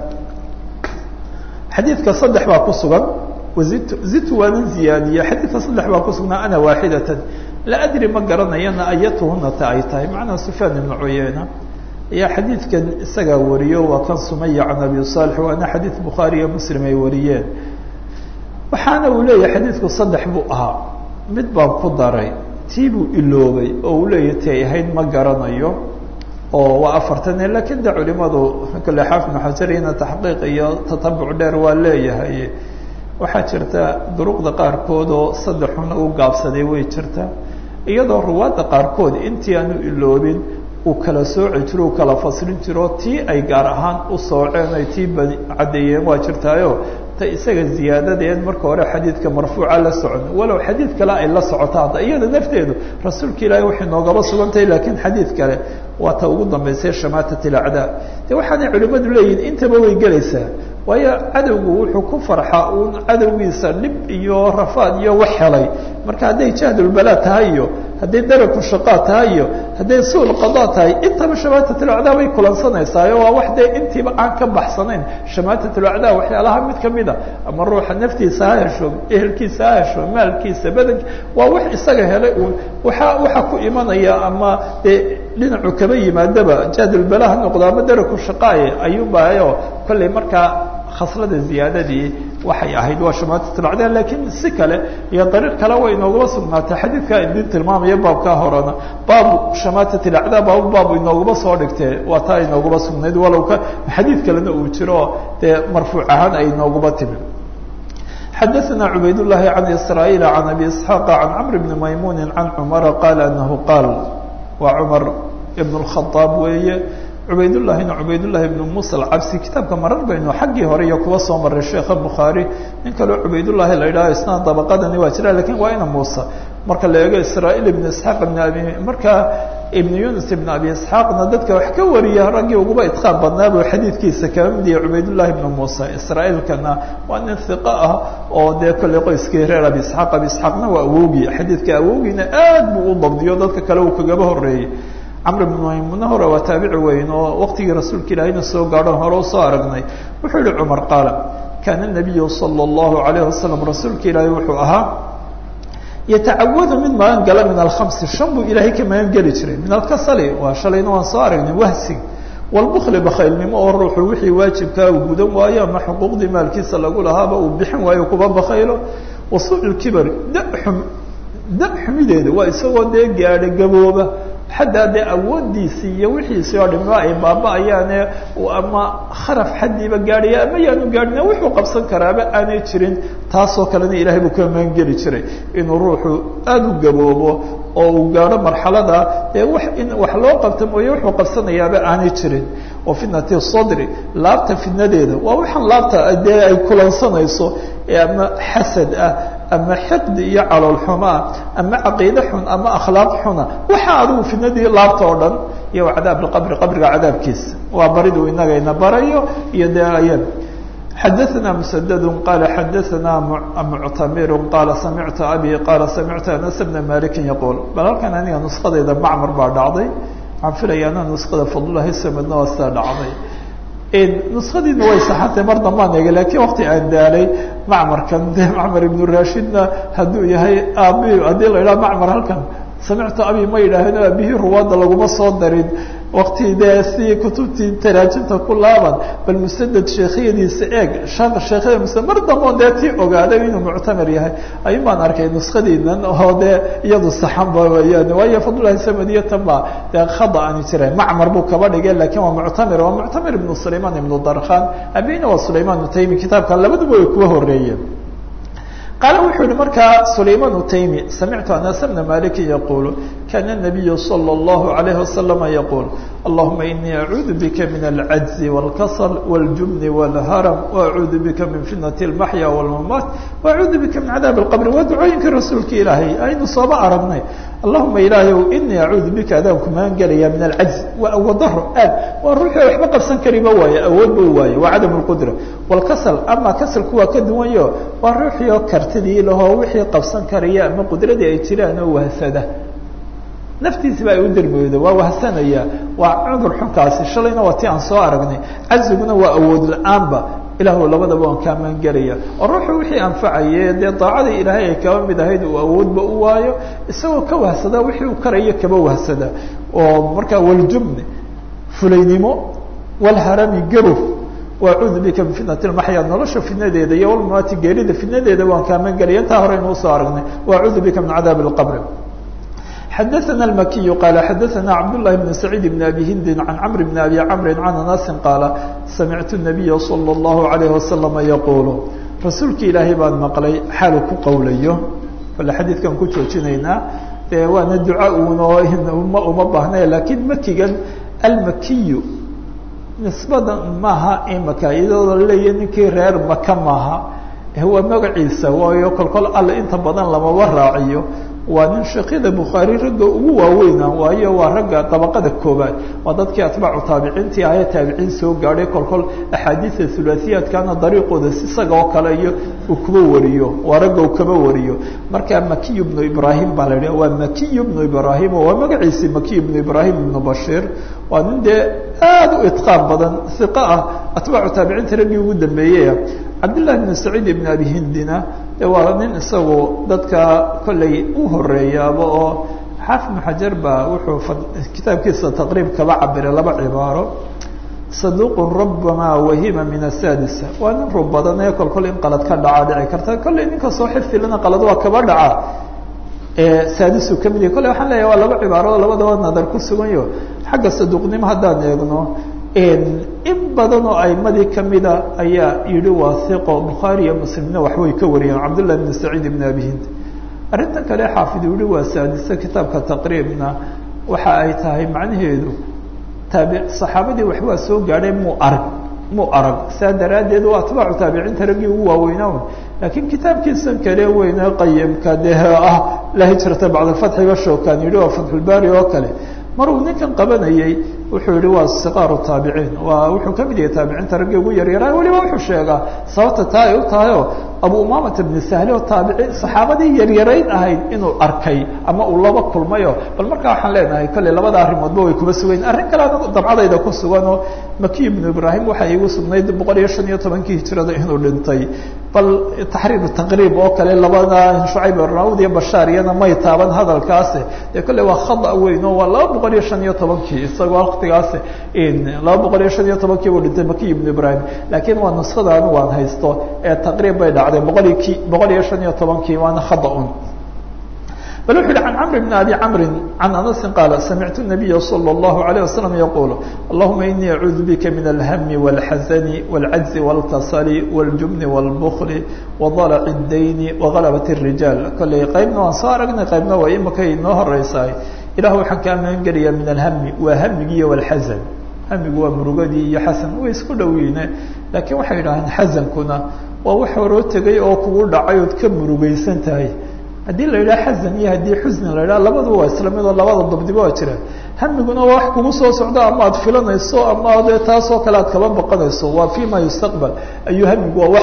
xadiidka saddex baa ku sugan zidtu waanan ziyaadiye xadiidka saddex baa ku sugnaa ana waaxidatan la adri ma garanayana ayatuhuna ta ay tahay macnaa sufyaan ibnu cuyeyna ayaa xadiidkan isagaa wariyo waa kan sumaya can abi saalix waana xadiid bukhaari iyo muslim ay wariyeen waxaana uu leeyahay xadiidku saddex buu ahaa mid baan ku daray tii buu iloobay oo uu leeyahy ti ay ahayd ma garanayo oo waa afartane lakin de culimadu kale xaafid ibnu xajarina taxqiiq iyo tatabuc dheer waa leeyahay waxaa jirta duruqda qaarkood oo saddexuna u gaabsaday way jirta iyadoo ruwaadda qaarkood intii aanu iloobin uu kala sooci jiro uu kala faslin jiro tii ay gaar ahaan u sooceen ay tii ba caddeeyeen waa jirtaayo ta isaga ziyaadadeed marka hore xadiidka marfuuca la socon walow xadiid kale ay la socoto hadda iyada nafteedu rasuulka ilaahay waxay noogaba sugantahay laakiin xadiid kale waa ta ugu dambaysay shamaatat ilacdaa de waxaanay culimmadu leeyihin intaba way gelaysaa waayo cadowgu wuxuu ku farxa uun cadowgiisa dhib iyo rafaad iyo wax helay marka hadday jahdulbalaa tahay iyo hadday daraku shaqaa tahay iyo hadday suul qadaa tahay intaba shamaatatulacdaa bay kulansanaysaa waa wax dee intiiba aan ka baxsanayn shamaatatulacdaa waxyaalaha mid kamid a ama ruuxa naftiisa ha hesho ehelkiisa ha hesho maalkiisa badanki waa wax isaga helay uun waaa waxa ku imanaya ama dee dhinacu kaba yimaadaba jahdulbala ha noqdo ama daraku shaqaaye ayuubayo kollay markaa khaslada ziyaadadii waxay ahayd waa shamaatatulacdaa laakiin si kale iyo dariiq kale way inoogaba sugnaatay xadiidkaa idin tilmaamaya baabkaa horena baabu shamaatatulacdaa baabu baabu inoogaba soo dhigtee waa taa inoogaba sugnayd walow ka xadiid kalena uu jiro dee marfuuc ahaan ay inoogaba timi xadaثna cubayd الlahi can isrاaيil can abi isxaaq can cmr bni maymuni can cumara qaala anahu qaal waa cumar ibn الkhaaab weeye cubaydullahina cubaydullahi ibnu muusa alcabsi kitaabka marar baynu xaggii hore iyo kuwa soo maray sheekha bukhaari nin kaleo cubaydullahi la yidhaho isna dabaqadani waa jira lakin waa ina muusa marka la eego israa'iil ibnu isxaaq ibn abi markaa ibnu yunus ibn abi isxaaqna dadka wax ka wariya raggii uguba idqaaq badnaa buu xadiidkiisa kaba mid yahay cubaydullahi ibnu muusa israa'iilkana waa nin hiqa ah oo dee kolley qoyskii reer abi isxaaq abi isxaaqna waa awowgii xadiidka awowgiina aad buu u dabdiyo dadka kale uu kagaba horeeyey camr ibn maymuna hore waa taabici weyn oo waqtigii rasuulka ilaahayna soo gaadho hore usoo aragnay wuxuu yihi cumar qaala kaana nabiyu sala allahu alayh wasalam rasuulka ilaahay wuxuu ahaa yatacawadu mid magan gala min alkhamsi shan buu ilaahay ka magan geli jiray min alkasali waa shalayna waan soo aragnay wahsig walbukli bakhaylnimo oo ruuxu wixii waajibkaa uu gudan waayo ama xuquuqdii maalkiisa lagu lahaaba uu bixin waayo kuba bakhaylo wasuuc lkibari daxum da xumideeda waa isagoo dee gaadha gabooba xataa dee awoodiisii iyo wixiisii oo dhimo ay baaba-ayaane ama kharaf xaddiiba gaadhaya ama yaanu gaadhina wuxuu qabsan karaaba aanay jirin taasoo kalena ilaahay buu ka maangeli jiray inuu ruuxu aada u gaboobo oo uu gaadho marxalada dee wax in wax loo qabta mooye wuxuu qabsanayaaba aanay jirin wa fitnati sadri laabta fitnadeeda waa waxaan laabta dee ay kulansanayso ama xasad ah ama xiqdi iyo calool xumaa ama caqiide xun ama akhlaaq xuna waxa adigu fitnadii laabta oo dhan iyo cadaab lqabri qabriga cadaabkiisa waa baridu inagayna barayo iyo dee ayad xadaثna msdd qala xadaثna muctamir qala samictu abi qala samictu anas bna maliki yaqul bal halkan aniga nuskadayda macmar baa dhacday waxaan filaya ana nuskada fadlulahi samedna waa sidaa dhacday nuskadiina way saxantay mar dambaan eegay lakiin wakti aan daalay macmarkan de macmar ibnu rashidna hadduu yahay aabi haddii la idhaha macmar halkan samictu abi ma yidhaaheen aabihii ruwaadda laguma soo darin wakti dee si kutubtii taraajimta ku laaban bal musadad sheekhyadiisa eeg sheekhyada msd mar dambo dee tii ogaaday inuu muctamir yahay ayun baan arkay nuskadiinan oo dee iyadu saxanba weyaan waayo fadlulahi samadiyo tan baa dee khada ani jiray macmar buu kaba dhigay lakin waa muctamir waa muctamir ibnu sulayman ibnu darkhan abina waa sulayman utaymi kitaabkan labaduba way kuwa horeeyeen qaala wuxuu yihi markaa sulayman utaymi samictu anas bna maliki yaqulu kana الnabiyu salى اllahu alayhi wasalama yaqul allahuma inii acuudu bika min alcajzi wاlkasl wاljubni wاlharam waacuudu bika min fitnati اlmaxya wاlmamaat waacuudu bika min cadaab اlqabri waa ducooyinka rasuulka ilaahay aynu sooba aragnay allahuma ilaahayow inii acuudu bika adaan kumaan gelaya min alcajzi waa awoodaro aad waa ruuxii waxba qabsan kariba waaye awoodba waaye waa cadam اlqudra wاlkasl ama kasalku waa ka duwanyo waa ruuxii oo kartidii lahoo wixii qabsan karaya ama qudradii ay jiraan oo wahsada naftiisiba ay u dermooda waa wahsanaya waa cudur xunkaasi shalayna waa ti aan soo aragnay caziguna waa awood la-aanba ilahu labadaba waan kaa maangelaya oo ruuxu wixii anfacaye dee daacadii ilaahay ay kaba mid ahayd uu awoodba u waayo isagoo ka wahsada wixii uu karayo kaba wahsada oo markaa waljubni fulaynimo walharami gabow waacuudu bika min fitnati lmaxya nolosha fitnadeeda iyo walmamaati geerida fitnadeeda waan kaa maangelaya intaa hore inuu soo aragnay waacuudu bika min cadaabi اlqabri xadaثna الmakiyu qaala xadaثna cabdالlahi bn saciid bn abi hindi can cmr bn abi cmri can anasi qaala samictu الnabiya salى الlahu عalayه wasalama yaqulu rasuulki ilaahay baan maqlay xaalu ku qowlayo bale xadiidkan ku joojinaynaa dee waana duca uun oo uma uma baahna lakiin makigan almakiyu nisbadan maaha imaka iyadoo laleeya ninkii reer maka maaha waa magaciisa waayo kolkol alle inta badan lamaba raaciyo waa nin sheekyada bukhaari ragga ugu waaweyna waayo waa ragga dabaqada koobaad waa dadkii atbaacu taabiciintii ahee taabiciin soo gaadhay kolkol axaadiida hulaasiyaadkana dariiqooda isaga oo kale iyo uu kuba wariyo waa ragga uu kaba wariyo marka makiy bnu ibrahim baa la idhaha waa makiy bnu ibrahim waa magaciisii makiy bnu ibrahim ibnu bashiir waa nin dee aada u itqaan badan iqa ah atbaacu taabiciinta raggii ugu dambeeyey cabdillahi bn saciid ibn abi hindina de waa nin isagu dadka kollay u horeeyaaba oo xaafid bnu xajar baa wuxuu kitaabkiisa taqriib kaba cabiray laba cibaaro saduuqun rabama wahima min asadisa waa nin rub badan ee kolkol in qalad ka dhacaa dhici karta kollay ninka soo xifilana qalad waa kaba dhaca saadisu ka mid yahy kolley waxaan leeyahay waa laba cibaaro oo labadaba nadar ku suganyo xagga saduuqnimo haddaan eegno in badan oo aimadii kamida ayaa yihi waa hiqo bukhaari iyo muslimna waxbay ka wariyeen cabdullah bn saciid ibn abi hind arrintan kale xaafid uu yihi waa saadise kitaabka taqriibna waxa ay tahay macnaheedu taabi saxaabadii waxbaa soo gaadhay muu arag muu arag saa daraaddeed waa atbaacu taabiciinta raggii ugu waaweynaa laakiin kitaabkiisan kale weyne qayimka dee ah la hijrata bacd alfatxi bashowkan yihi waa fatxulbaari oo kale mar uu ninkan qabanayey wuxuu yihi waa siqaaru taabiciin waa wuxuu kamid yahay taabiciinta raggii ugu yaryaraa weliba wuxuu sheegaa sababta taa ay u tahay oo abu umamata bni sahle oo taabici saxaabadii yaryarayn ahayd inuu arkay ama uu laba kulmayo bal markaa waxaan leenahay kolley labada arrimoodba way kuba sugayn arrin kale anagu dabcadayda ku sugan oo makiy ibnu ibraahim waxay igu sugnayd boqol iyo shan iyo tobankii hijrada inuu dhintay bal taxriir taqriib oo kale labada shucayb arnaud iyo bashaar iyana may taaban hadalkaasi dee kolley waa khada weyn oo waa laba boqol iyo shan iyo tobankii isagoo waktigaasi laba boqol iyo shan iyo tobankii buu dhintay makiy ibnu ibraahim laakiin waa nuskada anu waan haysto ee taqriib bay dhacday boqol ki boqol iyo shan iyo tobankii waana khada un bal wuxu yihi can cmr bn abi cmri can anasi qaala samictu الnabiya slى الlahu عalيه waslm yaqul allahuma inii acuudu bika min alhmi wاlxasani wاlcajzi wاlkasali wاljubni wاlbkli wadalc اdayni wagalabat الrijaal kolley qaybna waan soo aragnay qaybna waa imakay inoo horeysaay ilah waxaan kaa magan gelayaa min alhmi waa hamigiiyo wاlxasan hamigu waa murugadii iyo xasan way isku dhowyiine laakiin waxay yidhaaheen xasankuna waa wax horoo tegay oo kugu dhacay ood ka murugaysan tahay haddii la yidhaha xasan iyo haddii xusni la yidhaha labadu waa isla mid oo labada dabdiba waa jira hamiguna waa wax kugu soo socdo ama aad filanayso ama dee taasoo kale aad kaba baqanayso waa fi ma yustaqbal ayuu hamigu waa wax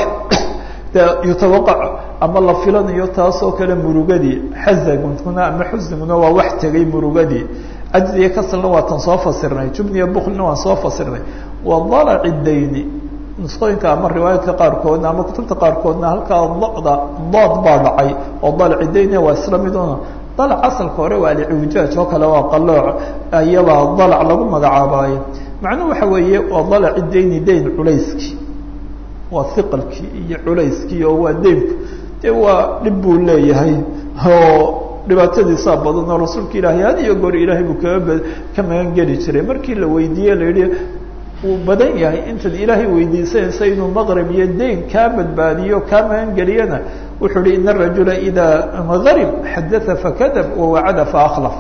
yutawaqac ama la filanayo taasoo kale murugadii xasankuna ama xusniguna waa wax tegay murugadii cajzi iyo kasalna waa tan soo fasirnay jubniya buklina waan soo fasirnay wa dalaci dayni nusqooyinka ama riwaayaadka qaarkoodna ama kutubta qaarkoodna halkaa dada dood baa dhacay oo dalci dayne waa isla miduna dalac asalka hore waa alciwjaaj oo kale waa qalooc iyabaa dalac lagu magacaabaayo macnuhu waxa weeye waa dalaci dayni dayn culayskii waa hiqalkii iyo culayskii oo waa daynku dee waa dhib buu leeyahay oo dhibaatadiisaa badan oo rasuulka ilaahay had iyo goor ilaahay buu kaga ka magan geli jiray markii la weydiiye la yihi uu badan yahay intaad ilaahay weydiisanaysa inuu maqrib iyo dayn kaa badbaadiyo kaa magan geliyana wuxuu hi in arajula idaa garib xadaa fakadab wawacada faakhlaf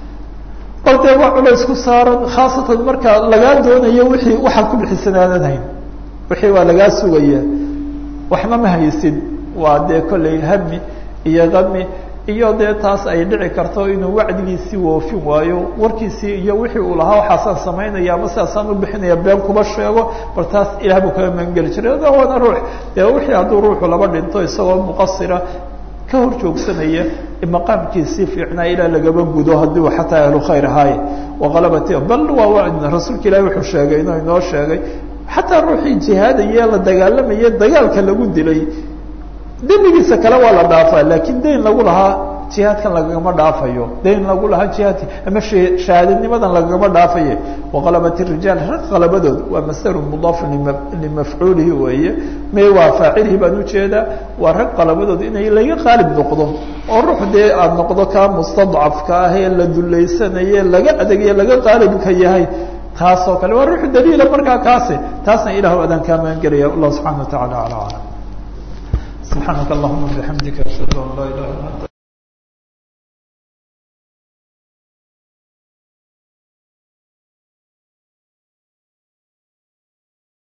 bal dee waa culays ku saaran khaasatan marka lagaa doonayo wixii waxaad ku bixisanaananahayn wixii waa lagaa sugaya waxna ma haysid waa dee kollay hami iyo kami iyo dee taas ay dhici karto inuu wacdigiisii woofin waayo warkiisii iyo wixii uu lahaa waxaasaan samaynaya ama sidaasaan u bixinaya been kuba sheego bal taas ilaah buu kaga magangeli jiray waana ruux dee wixii hadduu ruuxu laba dhinto isagoo muqasira ka hor joogsanaya maqaamkiisii fiicnaa ilaa lagaba gudo haddii uu xataa ahlu khayr ahaaye waqalabati bal waa rasuulka ilahi wuxuu sheegay inuu inoo sheegay xataa ruuxii jihaadaye la dagaalamaye dagaalka lagu dilay dembigiisa kale waa la dhaafaa laakiin dayn lagu lahaa jihaadkan lagagama dhaafayo dayn lagu lahaa jihaadka ama shahaadanimadan lagagama dhaafaye waqalabat rijaal rag qalabadood waa masdaru mudaafun limafcuulihi weeye may waa faacilhi baan ujeedaa waa rag qalabadood inay laga qaalib noqdo oo ruux dee aad noqdo kaa mustadcafka ah ee la duleysanaye laga adegaye laga qaalibka yahay taasoo kale waa ruux daliila markaa kaasi taasna ilah adaan kaa magan gelaya allah subxana wa tacala ala aclam سبحانك اللهم وبحمدك أشهد أن لا إله إلا أنت